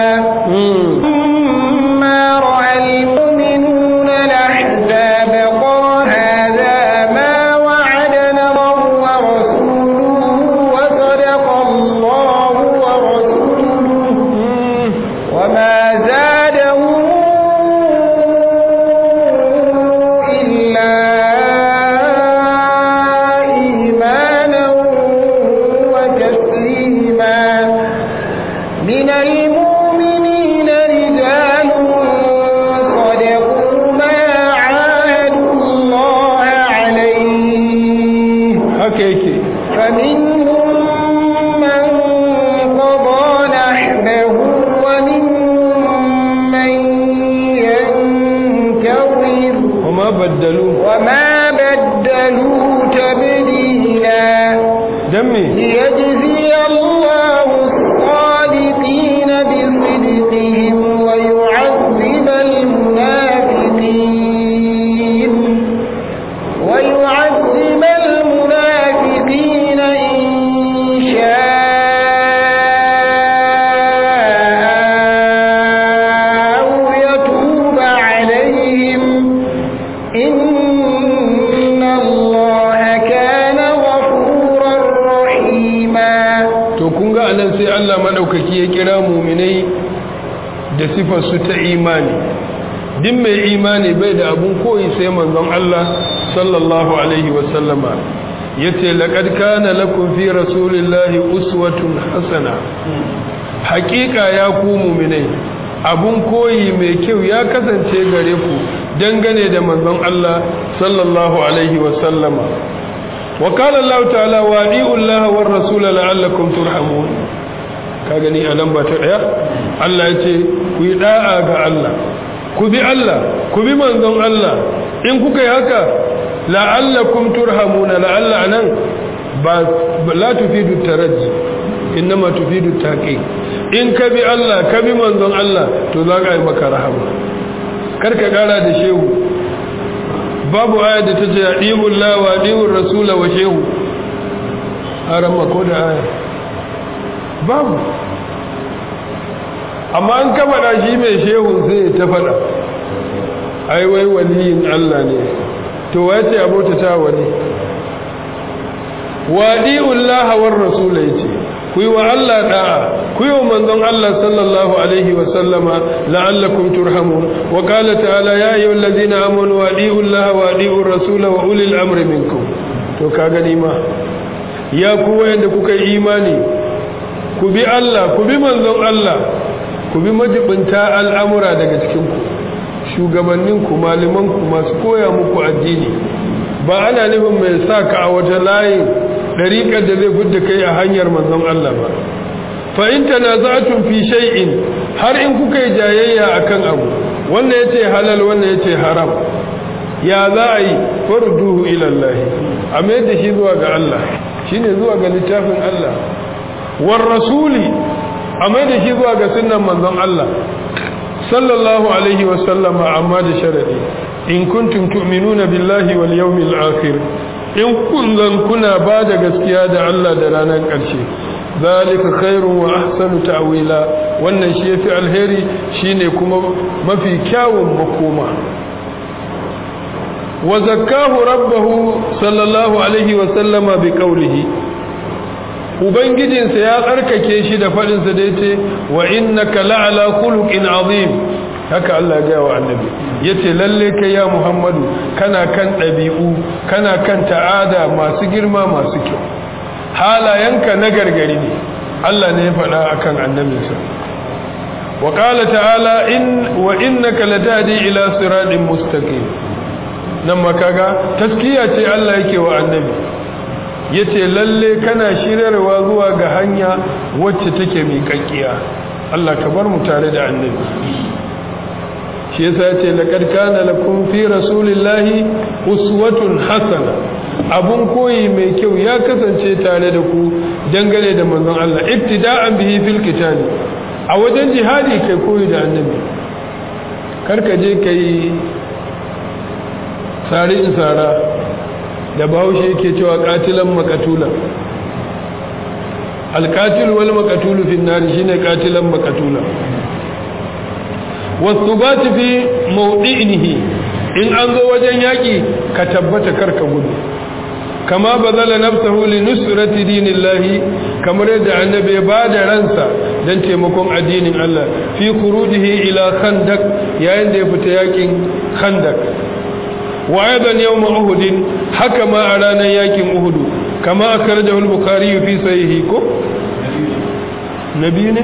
ما رأى المؤمنون الأحزاب قال هذا ما وعدنا الله ورسوله وصدق الله ورسوله وما زادهم إلا إيمانا وتسليما من المؤمنين رجال صدقوا ما عاهدوا الله عليه
haka yake
فمنهم من قضى نحبه ومنهم من ينتظر
وما بدdalu
وما بدلوا تبديلا
dan me
ليجزي الله الصادقين بصدقهم ويعذب المنافقين ويعذب المنافقين إن شاء أو يتوب عليهم إن الله كان غفورا رحيما
to kun ga anan sai Allah madaukaki ya kira mu'minai da sifar su ta imani din mai imani bai da abun koyi sai manzon Allah sallallahu alaihi wa sallama yace laqad kana lakum fi rasulillahi uswatun hasana haqiqa ya ku mu'minai abun koyi mai kyau ya kasance gare ku dangane da manzon Allah sallallahu alaihi wa sallama وقال الله تعالى وادعوا الله والرسول لعلكم ترحمون ka gani a lamba ta daya Allah ya ce ku yi da'a ga Allah ku bi Allah ku bi manzon Allah in kuka yi haka la'allakum turhamuna la'alla anan ba la tufidu taraji innama tufidu taqi in ka bi Allah ka bi manzon Allah to za ka yi maka rahama kar ka kara da shehu babu aya da ta ce adiwul la wa adiwul rasula wa shehu haram ko da aya babu amma an ka faɗa shi mai shehu sai ta faɗa ai wai waliyin Allah ne to wace abota ta wani wadi'ul laha war rasula yace ku yi wa Allah da'a ku yi wa manzon Allah sallallahu alaihi wa sallama la'allakum turhamun wa qala ta'ala ya ayyuhal ladina amanu wadi'ul laha wadi'ur rasula wa ulil amri minkum to ka gani ma ya ku wayanda kuka yi imani ku bi Allah ku bi manzon Allah ku bi majibinta al'amura daga cikin ku shugabannin ku malaman ku masu koya muku addini ba ana nufin mai sa ka a wata layin dariƙar da zai gudda kai a hanyar manzon Allah ba fa in tanaza'tum fi shay'in har in kuka yi jayayya akan abu wannan yace halal wannan yace haram ya za a yi farduhu ila Allah a mai da shi zuwa ga Allah shine zuwa ga littafin Allah war rasuli a mai da shi zuwa ga sunnan manzon Allah sallallahu alaihi wa sallama amma da sharadi in kuntum tu'minuna billahi wal yawmil akhir in kun zan kuna ba da gaskiya da Allah da ranar ƙarshe zalika khairun wa ahsanu ta'wila wannan shi yafi alheri shine kuma mafi kyawun makoma wa zakkahu rabbahu sallallahu alaihi wa sallama bi qawlihi ubangijinsa ya tsarkake shi da fadin sa da yace wa innaka la'ala khuluqin azim haka Allah ya wa annabi yace lalle kai ya Muhammadu kana kan dabi'u kana kan ta'ada masu girma masu kyau halayenka na gargari ne Allah ne ya faɗa akan annabinsa wa qala ta'ala in wa innaka latadi ila siratin mustaqim nan makaga taskiya ce Allah yake wa annabi yace lalle kana shiryarwa zuwa ga hanya wacce take miƙaƙiya Allah ka bar mu tare da annabi shi yasa yace laqad kana lakum fi rasulillahi uswatun hasana abun koyi mai kyau ya kasance tare da ku dangane da manzon Allah ibtida'an bihi fil qitali a wajen jihadi kai koyi da annabi karka je kai sari in sara da bahaushe yake cewa katilan makatulan alkatil wal makatulu fi nari shine katilan makatula والثبات في موضعه in an zo wajen yaƙi ka tabbata karka gudu kama bazala nafsahu li nusrati dinillahi kamar yadda annabi ya bada ransa dan taimakon addinin Allah fi khurujihi ila khandaq yayin da ya fita yaƙin khandaq wa aidan yawm uhud haka ma a ranar yaƙin uhud kama akhrajahu al-bukhari fi sahihi ko nabi ne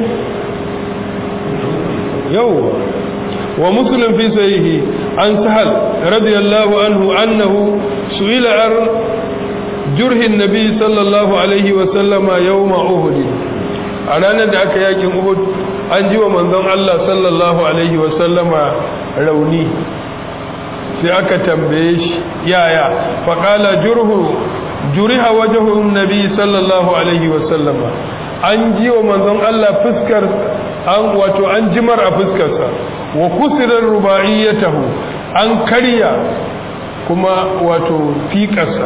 yawwa ومسلم في سيه عن سهل رضي الله عنه أنه سئل عن جره النبي صلى الله عليه وسلم يوم أهد أنا ندعك ياكم أهد أنجي ومن ذن الله صلى الله عليه وسلم روني sai aka tambaye shi yaya faƙala jurhu juriha wajahu nabi sallallahu alaihi wasallama an ji wa manzon Allah fuskar an wato an jimar a fuskarsa wa kusirar rubaiyatahu an karya kuma wato fiƙarsa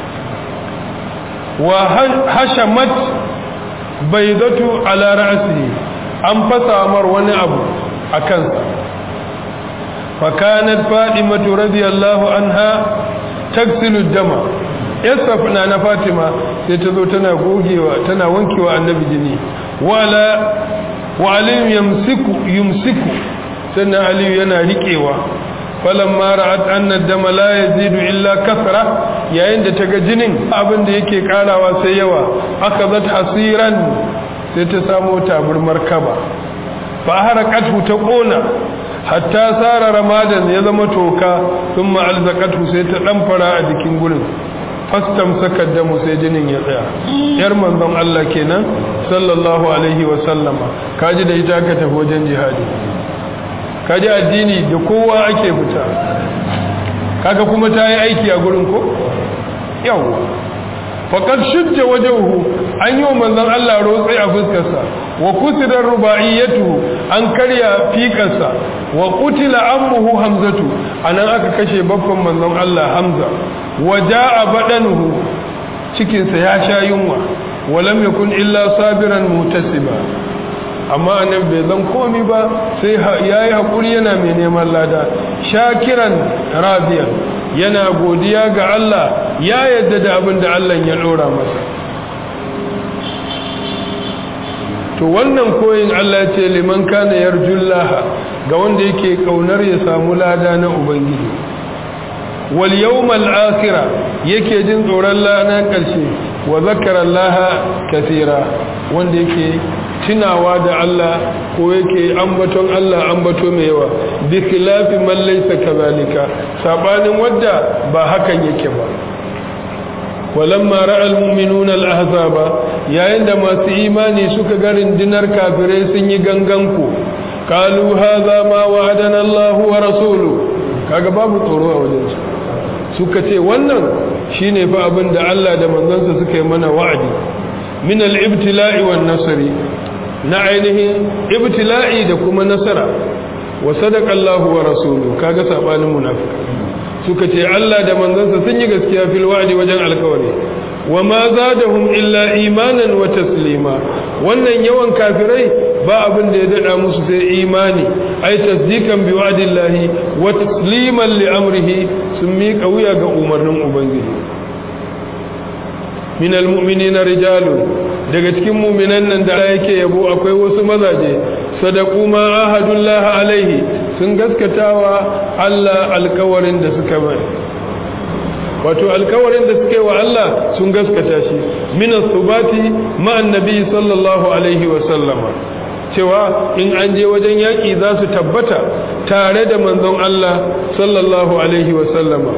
wa hashamat baidatu ala ra'sihi an fasa mar wani abu a kansa fakanat fadimatu radiyallahu anha taksilu dama yasafna na fatima sai ta zo tana gogewa tana wankewa annabi jini wala wa aliyu yamsiku yumsiku sannan aliyu yana riƙewa falamma ra'at anna dama la yazidu illa kasra yayin da taga jinin abin da yake karawa sai yawa akazat hasiran sai ta samu taburmar kaba fa harakatu ta kona hatta sara ramadan ya zama toka thumma alzaqatu sai ta damfara a jikin gurin fastam sakar damu sai jinin ya tsaya yar manzon Allah kenan sallallahu alaihi wa sallama kaji da ita ka tafi wajen jihadi kaji addini da kowa ake fita kaga kuma ta yi aiki a gurin ko yawa faqad shujja wajhuhu an yi wa manzon Allah rotsi a fuskarsa wa kusirar rubaiyatu an karya fikarsa wa qutila ammuhu hamzatu anan aka kashe babban manzon Allah hamza wa jaa badanuhu cikinsa ya sha yunwa wa lam yakun illa sabiran mutasiba amma annabi bai zan komi ba sai yayi hakuri yana mai neman lada shakiran radiyan yana godiya ga Allah ya yadda da abin da Allah ya dora masa to wannan koyin Allah ce liman kana yarjullaha ga wanda yake kaunar ya samu lada na ubangiji wal yawmal akhirah yake jin tsoron lana karshe wa zakara Allah kathira wanda yake tunawa da Allah ko yake ambaton Allah ambato mai yawa bi khilafi man laysa kadhalika sabanin wadda ba hakan yake ba walamma ra'al mu'minuna al-ahzaba yayin da masu imani suka ga rindinar kafirai sun yi ganganku qalu hadha ma wa'adana Allah wa rasuluhu kaga babu tsoro a wajen su suka ce wannan shine fa abin da Allah da manzansa suka yi mana wa'adi min al-ibtila'i wan nasri na ainihin ibtila'i da kuma nasara wa sadaqa Allah wa rasuluhu kaga sabanin munafiki suka ce Allah da manzansa sun yi gaskiya fil wa'di wajen alkawari wa ma zadahum illa imanan wa taslima wannan yawan kafirai ba abin da ya dada musu sai imani ai tasdikan bi wa'dillahi wa tasliman li amrihi sun miƙa wuya ga umarnin ubangiji min almu'minina rijalun daga cikin mu'minan nan da yake yabo akwai wasu mazaje sadaqu ma ahadullah alaihi sun gaskatawa Allah alkawarin da suka bai wato alkawarin da suka yi wa Allah sun gaskata shi min as-subati ma annabi sallallahu alaihi wa sallama cewa in an je wajen yaki za su tabbata tare da manzon Allah sallallahu alaihi wa sallama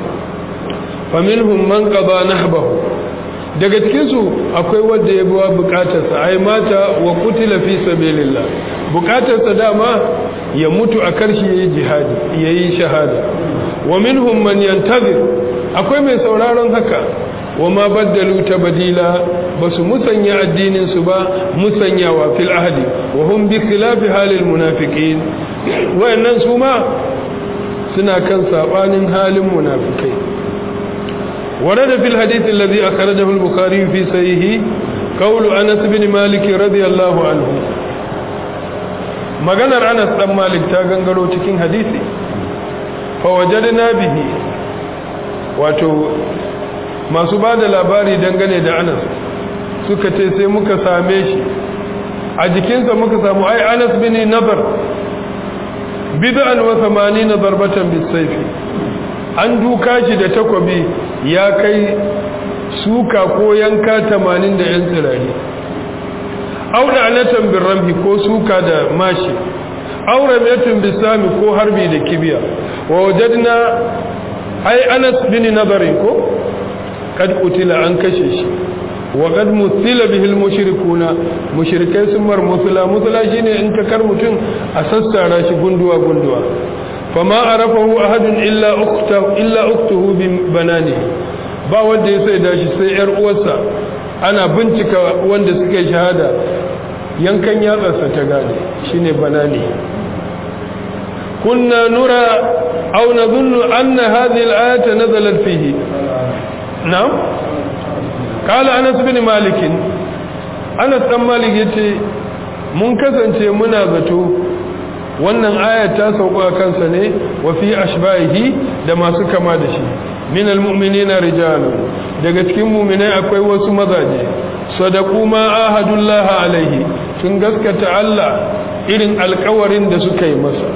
faminhum man qada nahbahu daga cikinsu akwai wanda ya buwa bukatarsa ai mata wa kutila fi sabilillah bukatarsa dama ya mutu a karshe yayi jihadi yayi shahada wa minhum man yantazir akwai mai sauraron haka wa ma baddalu tabdila basu musanya addinin su ba musanyawa fil ahdi wa hum bi khilafi halil munafiqin wayannan su ma suna kan sabanin halin munafikai ورد في الحديث الذي أخرجه البخاري في سيه قول أنس بن مالك رضي الله عنه maganar Anas dan Malik ta gangaro cikin hadisi fa wajadna bihi wato masu bada labari dangane da Anas suka ce sai muka same shi a jikinsa muka samu ai Anas bin Nadar bid'an wa 80 darbatan bisayfi an duka shi da takwabi ya kai suka ko yanka tamanin da 'yan tsirari auna anatan bin ramhi ko suka da mashi aure metin bisami ko harbi da kibiya wa wajadna ai anas bin nazari ko kad kutila an kashe shi wa kad mutila bihil mushrikuna mushrikai sun mar musula musula shine in ta kar mutum a sassara shi gunduwa gunduwa fama arafahu ahadun illa ukhtahu illa ukhtuhu bi banani ba wanda ya sai dashi sai yar uwarsa ana bincika wanda suka yi shahada yankan yatsarsa ta gane shine banani kunna nura aw nadhunnu anna hadhihi al-ayata nazalat fihi na'am qala anas bin malik anas dan malik yace mun kasance muna zato wannan ayat ta sauka kansa ne wa fi ashbahihi da masu kama da shi min almu'minina rijalun daga cikin mu'minai akwai wasu mazaje sadaqu ma ahadullah alaihi sun gaskata Allah irin alƙawarin da suka yi masa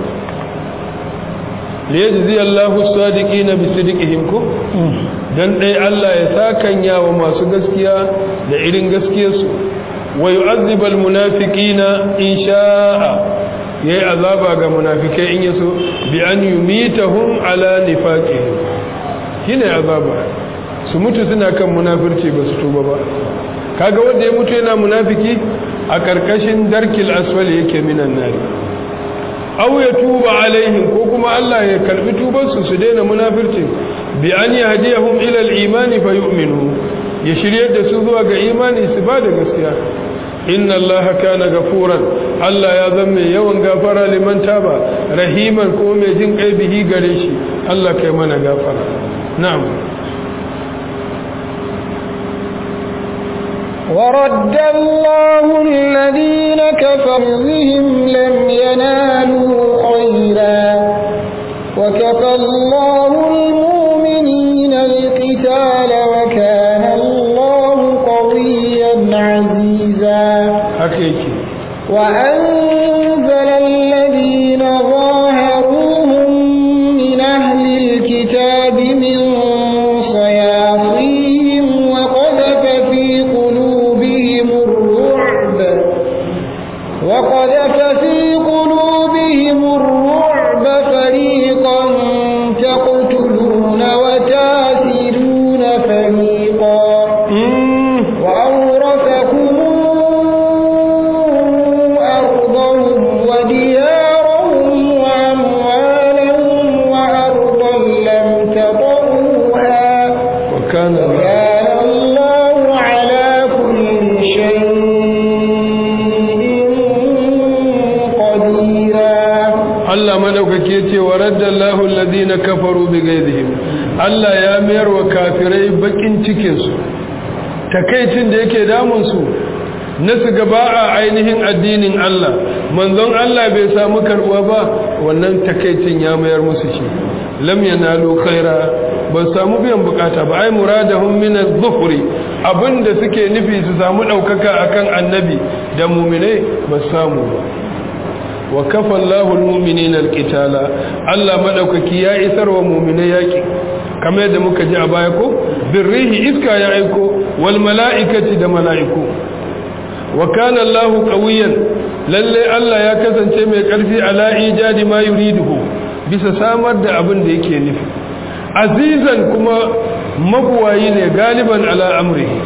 liyajzi Allahu sadiqina bi sidqihim ko dan dai Allah ya sakanya wa masu gaskiya da irin gaskiyarsu wa yu'adhib almunafiqina in sha'a ya yi azaba ga munafikai in yaso bi an yi mitahun ala nifaqihim shi ne azaba su mutu suna kan munafirci ba su tuba ba kaga wanda ya mutu yana munafiki a karkashin darkil aswali yake minan nari aw ya tuba alaihim ko kuma Allah ya karbi tubansu su daina munafirci bi an yahdihum ila al-imani fa yu'minu ya shiryar da su zuwa ga imani su ba da gaskiya inna Allah kana gafuran Allah ya zama mai yawan gafara liman taba rahiman ko mai jin kai bihi gare shi Allah kai mana gafara na'am
ورد الله الذين كفروا بهم لم ينالوا خيرا وكفى الله المؤمنين القتال وكان الله قويا عزيزا
حقيقي
وأنزل الذين ظاهروهم من أهل الكتاب من صياصيهم وقذف في قلوبهم الرعب وقذف في قلوبهم الرعب فريقا تقتلون وتاسرون فريقا
wa raddallahu alladhina kafaru bighaydihim Allah ya mayar wa kafirai bakin cikin su takaicin da yake damun su na su gaba a ainihin addinin Allah manzon Allah bai samu karbuwa ba wannan takaicin ya mayar musu shi lam yanalu khaira ba samu biyan bukata ba ai muradahum min az-zuhri abinda suke nufi su samu daukaka akan annabi da mu'minai ba samu ba wa kafa Allahu al-mu'minina al-qitala Allah madaukaki ya isar wa mu'minai yaki kamar yadda muka ji a baya ko birrihi iska ya aiko wal mala'ikati da mala'iku wa kana Allahu qawiyan lalle Allah ya kasance mai karfi ala ijadi ma yuriduhu bisa samar da abin da yake nufi azizan kuma mabuwayi ne galiban ala amrihi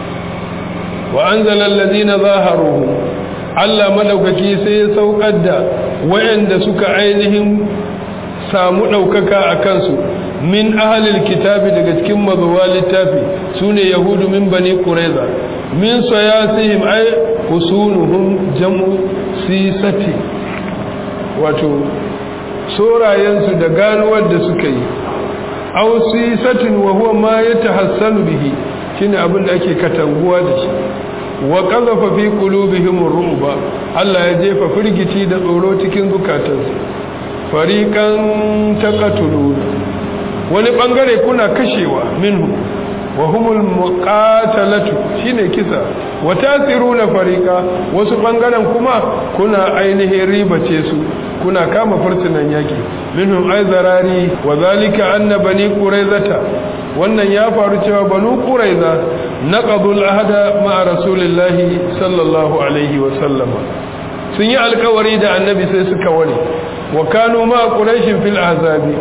wa anzala alladhina zaharuhu Allah madaukaki sai ya saukar da wayanda suka ainihin samu daukaka a kansu min ahlil kitabi daga cikin mazuwa littafi sune yahudu min bani qurayza min sayasihim ay usunuhum jam'u sisati wato sorayensu da ganuwar da suka yi aw sisatin wa huwa ma yatahassanu bihi shine abin da ake katanguwa da shi wa qazafa fi qulubihim ar-ru'ba Allah ya jefa firgici da tsoro cikin zukatansu fariqan taqatulun wani bangare kuna kashewa minhu wa humul muqatalatu shine kisa wa tasiruna fariqa wasu bangaren kuma kuna ainihin ribace su kuna kama fursunan yaki minhum aizarari wa zalika anna bani quraizata wannan ya faru cewa banu quraiza naqadul ahda ma'a rasulillahi sallallahu alaihi wa sallama sun yi alkawari da annabi sai suka ware wa kanu ma quraishin fil ahzabi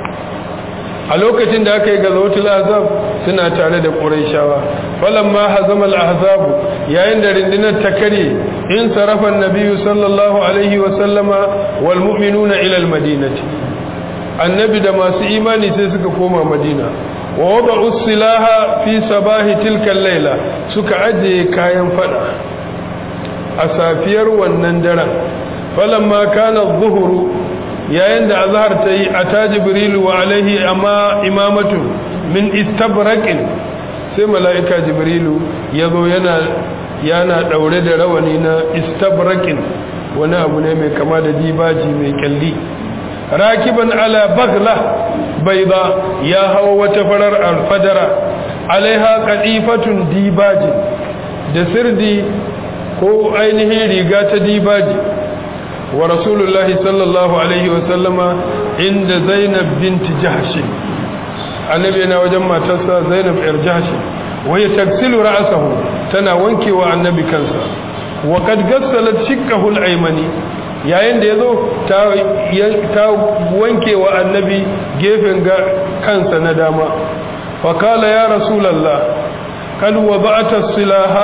a lokacin da aka yi gazawatul ahzab suna tare da quraishawa falamma hazama al ahzab yayin da rindinar ta kare in sarafa annabi sallallahu alaihi wa sallama wal mu'minuna ila al madinati annabi da masu imani sai suka koma madina wa wada'u silaha fi sabahi tilka al-laila suka ajiye kayan fada a safiyar wannan daren falamma kana adh-dhuhru yayin da azhar ta yi a ta jibrilu wa alaihi amma imamatu min istabraqin sai mala'ika jibrilu ya zo yana yana daure da rawani na istabraqin wani abu ne mai kama da dibaji mai kyalli rakiban ala bagla bayda ya hawa wata farar alfadara alaiha qadifatun dibaji da sirdi ko ainihin riga ta dibaji wa rasulullahi sallallahu alaihi wasallama inda zainab binti jahshi annabi yana wajen matarsa zainab yar jahshi waya taksilu ra'sahu tana wankewa annabi kansa wa kad gassalat shiqqahu al-aymani yayin da yazo ta ta wankewa annabi gefen kansa na dama fa kala ya rasulullah kad wada'ta as-silaha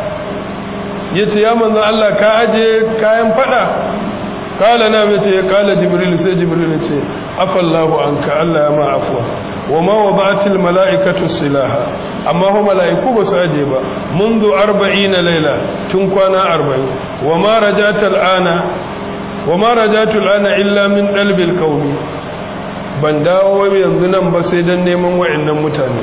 yace ya manzo Allah ka aje kayan fada kala na mace ya kala jibril sai jibril ce afallahu anka Allah ya ma afwa wama wada'atil mala'ikatu silaha amma ho mala'iku ba su aje ba منذ 40 laila tun kwana 40 wama rajatal ana wama rajatul ana illa min dalbil qaumi ban dawo yanzu nan ba sai dan neman wa'annan mutane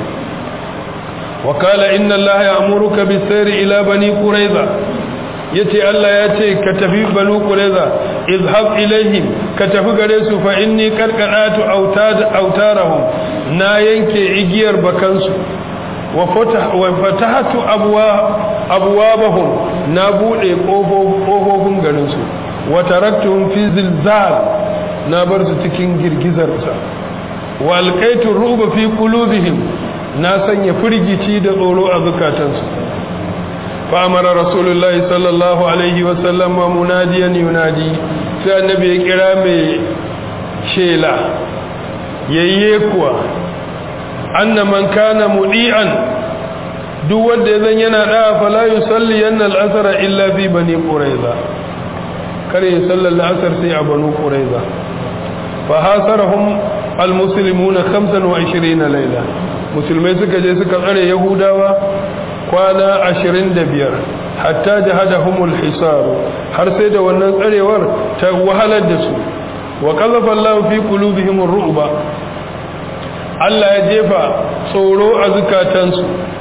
وقال إن الله يأمرك بالسير إلى بني قريظة yace Allah ya ce ka tafi banu qurayza izhab ilaihim ka tafi gare su fa inni qarqadatu autad autarahum na yanke igiyar bakansu wa fatah wa fatahatu abwa abwabahum na bude kofofin garin su wa taraktuhum fi zilzal na bar su cikin girgizar sa wa alqaitu ruba fi qulubihim na sanya firgici da tsoro a zukatansu fa'amara rasulullahi sallallahu alaihi wasallam munadiyan yunadi sai annabi ya kira mai shela yayye kuwa anna man kana mudi'an duk wanda ya zan yana da fala yusalli yanna al-asr illa fi bani quraiza kare ya salla al-asr sai a banu quraiza fa hasarahum al-muslimuna 25 layla musulmai suka je suka tsare yahudawa kwana ashirin da biyar hatta jahadahumul hisaru har sai da wannan tsarewar ta wahalar da su wa qazafa Allahu fi qulubihim ar-ru'ba Allah ya jefa tsoro a zukatansu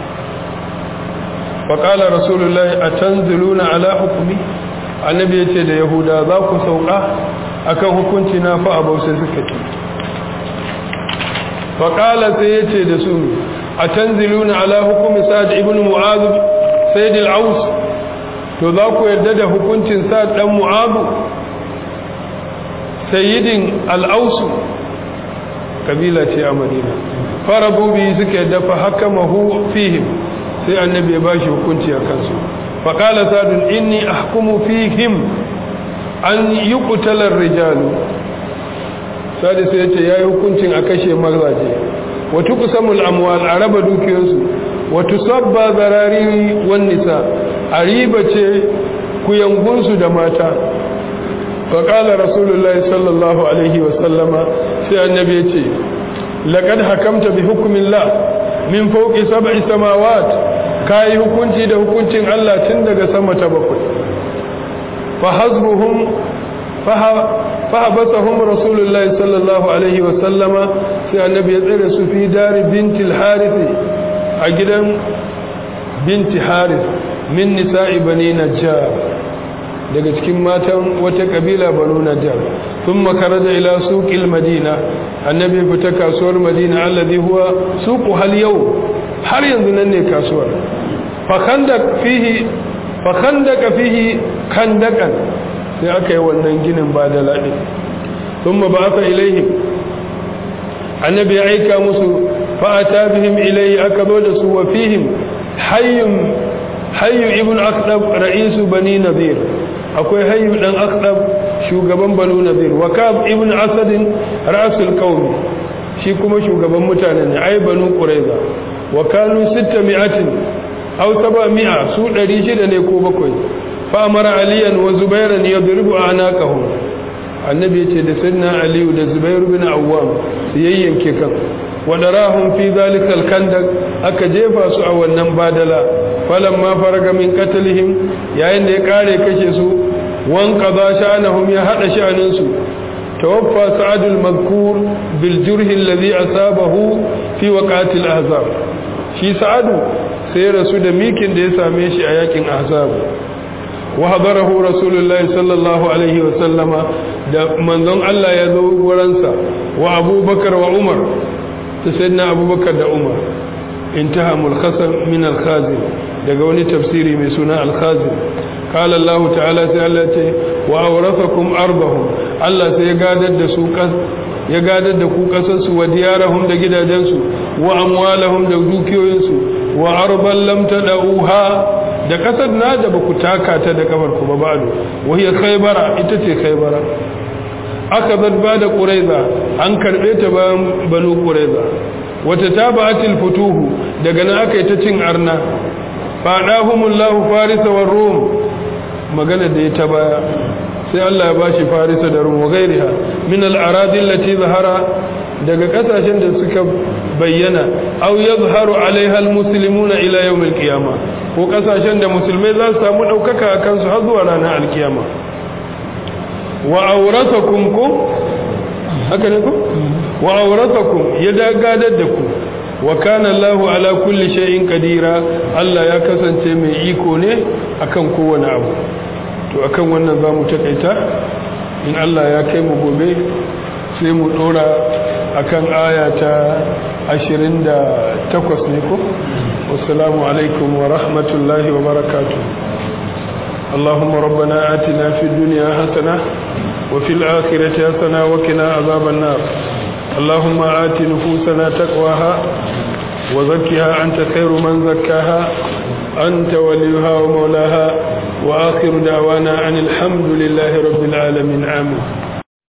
fa qala rasulullahi atanziluna ala hukmi annabi yace da yahuda za ku sauka akan hukunci na fa abau sai suka ce fa qala sai yace da su atanziluna ala hukmi sa'd ibn mu'adh sayyid al-aus to za ku yarda da hukuncin sa'd dan mu'adh sayyidin al'ausu kabila ce a madina farabu biyu suka yadda fa haka mahu fihim sai annabi ya bashi hukunci a kansu faƙala sadun inni ahkumu fihim an yi kutalar rijalu sadi sai ya ce ya yi hukuncin a kashe mazaje wata kusamul amwal a raba dukiyarsu wata sabba zarari wan nisa a riba ce kuyangunsu da mata فقال رسول الله صلى الله عليه وسلم سي النبي يتي لقد حكمت بحكم الله من فوق سبع سماوات كاي hukunci da hukuncin Allah tun daga sama ta bakwai fahazbuhum fahabasahum rasulullahi sallallahu alaihi wa sallama sai annabi ya tsare su fi dari binti al-harith a gidan binti harith min nisa'i bani najjar daga cikin matan wata kabila banu najjar sun makaraja ila suqil madina annabi fita kasuwar madina alladhi huwa suqu hal yau har yanzu nan ne kasuwar fa khandak fihi fa khandaka fihi kandakan sai aka yi wannan ginin ba da ladi thumma ba'atha ilaihim annabi ya aika musu fa ata bihim ilayhi aka zo da su wa fihim hayyun hayyu ibn aqdab ra'isu bani nadir akwai hayyu dan aqdab shugaban banu nadir wa kab ibn asad ra'sul qawm shi kuma shugaban mutane ne ai banu quraiza wa kanu 600 aw 700 su 600 ne ko bakwai fa amara aliyan wa zubairan yadribu anaqahum annabi yace da sayyidina aliyu da zubair bin awwam su yayyanke kan wadarahum fi zalika alkandak aka jefa su a wannan badala falamma faraga min qatlihim yayin da ya kare kashe su wan qada sha'anahum ya hada sha'anin su tawaffa sa'ad al-madhkur bil jurh alladhi asabahu fi waqati al-ahzab shi sa'adu sai rasu da mikin da ya same shi a yakin ahzab wa hadarahu rasulullahi sallallahu alaihi wa sallama da manzon Allah ya zo wurinsa wa abubakar wa umar ta sayyidina abubakar da umar intaha mulkhasan min al-khazin daga wani tafsiri mai suna al-khazin qala Allah ta'ala sai Allah ce wa awrathakum arbahum Allah sai ya gadar da su ya gadar da ku kasar su wa diyarahum da gidajensu wa amwalahum da dukiyoyinsu wa arban lam tadauha da kasar na da baku taka ta da kafar ku ba ba'du wa hiya khaybara ita ce khaybara aka zadba da quraiza an karbe ta bayan banu quraiza wata tabatil futuhu daga nan aka yi ta cin arna fadahumullahu farisa war rum magana da ya ta baya sai Allah ya bashi farisa da rum wa gairiha min al-aradi allati zahara daga kasashen da suka bayyana aw yazharu alaiha al-muslimuna ila yawm al-qiyama ko kasashen da musulmai za su samu daukaka akan su har zuwa ranar al-qiyama wa awratakum ko haka ne ko wa awratakum ya dagadar da ku wa kana Allahu ala kulli shay'in qadira Allah ya kasance mai iko ne akan kowane abu to akan wannan zamu takaita in Allah ya kai mu gobe sai mu dora akan aya ta 28 ne ko wassalamu alaikum wa rahmatullahi wa barakatuh اللهم ربنا آتنا في الدنيا حسنة وفي الآخرة حسنة وقنا عذاب النار اللهم آت نفوسنا تقواها وزكها أنت خير من زكاها أنت وليها ومولاها وآخر دعوانا أن الحمد لله رب العالمين آمين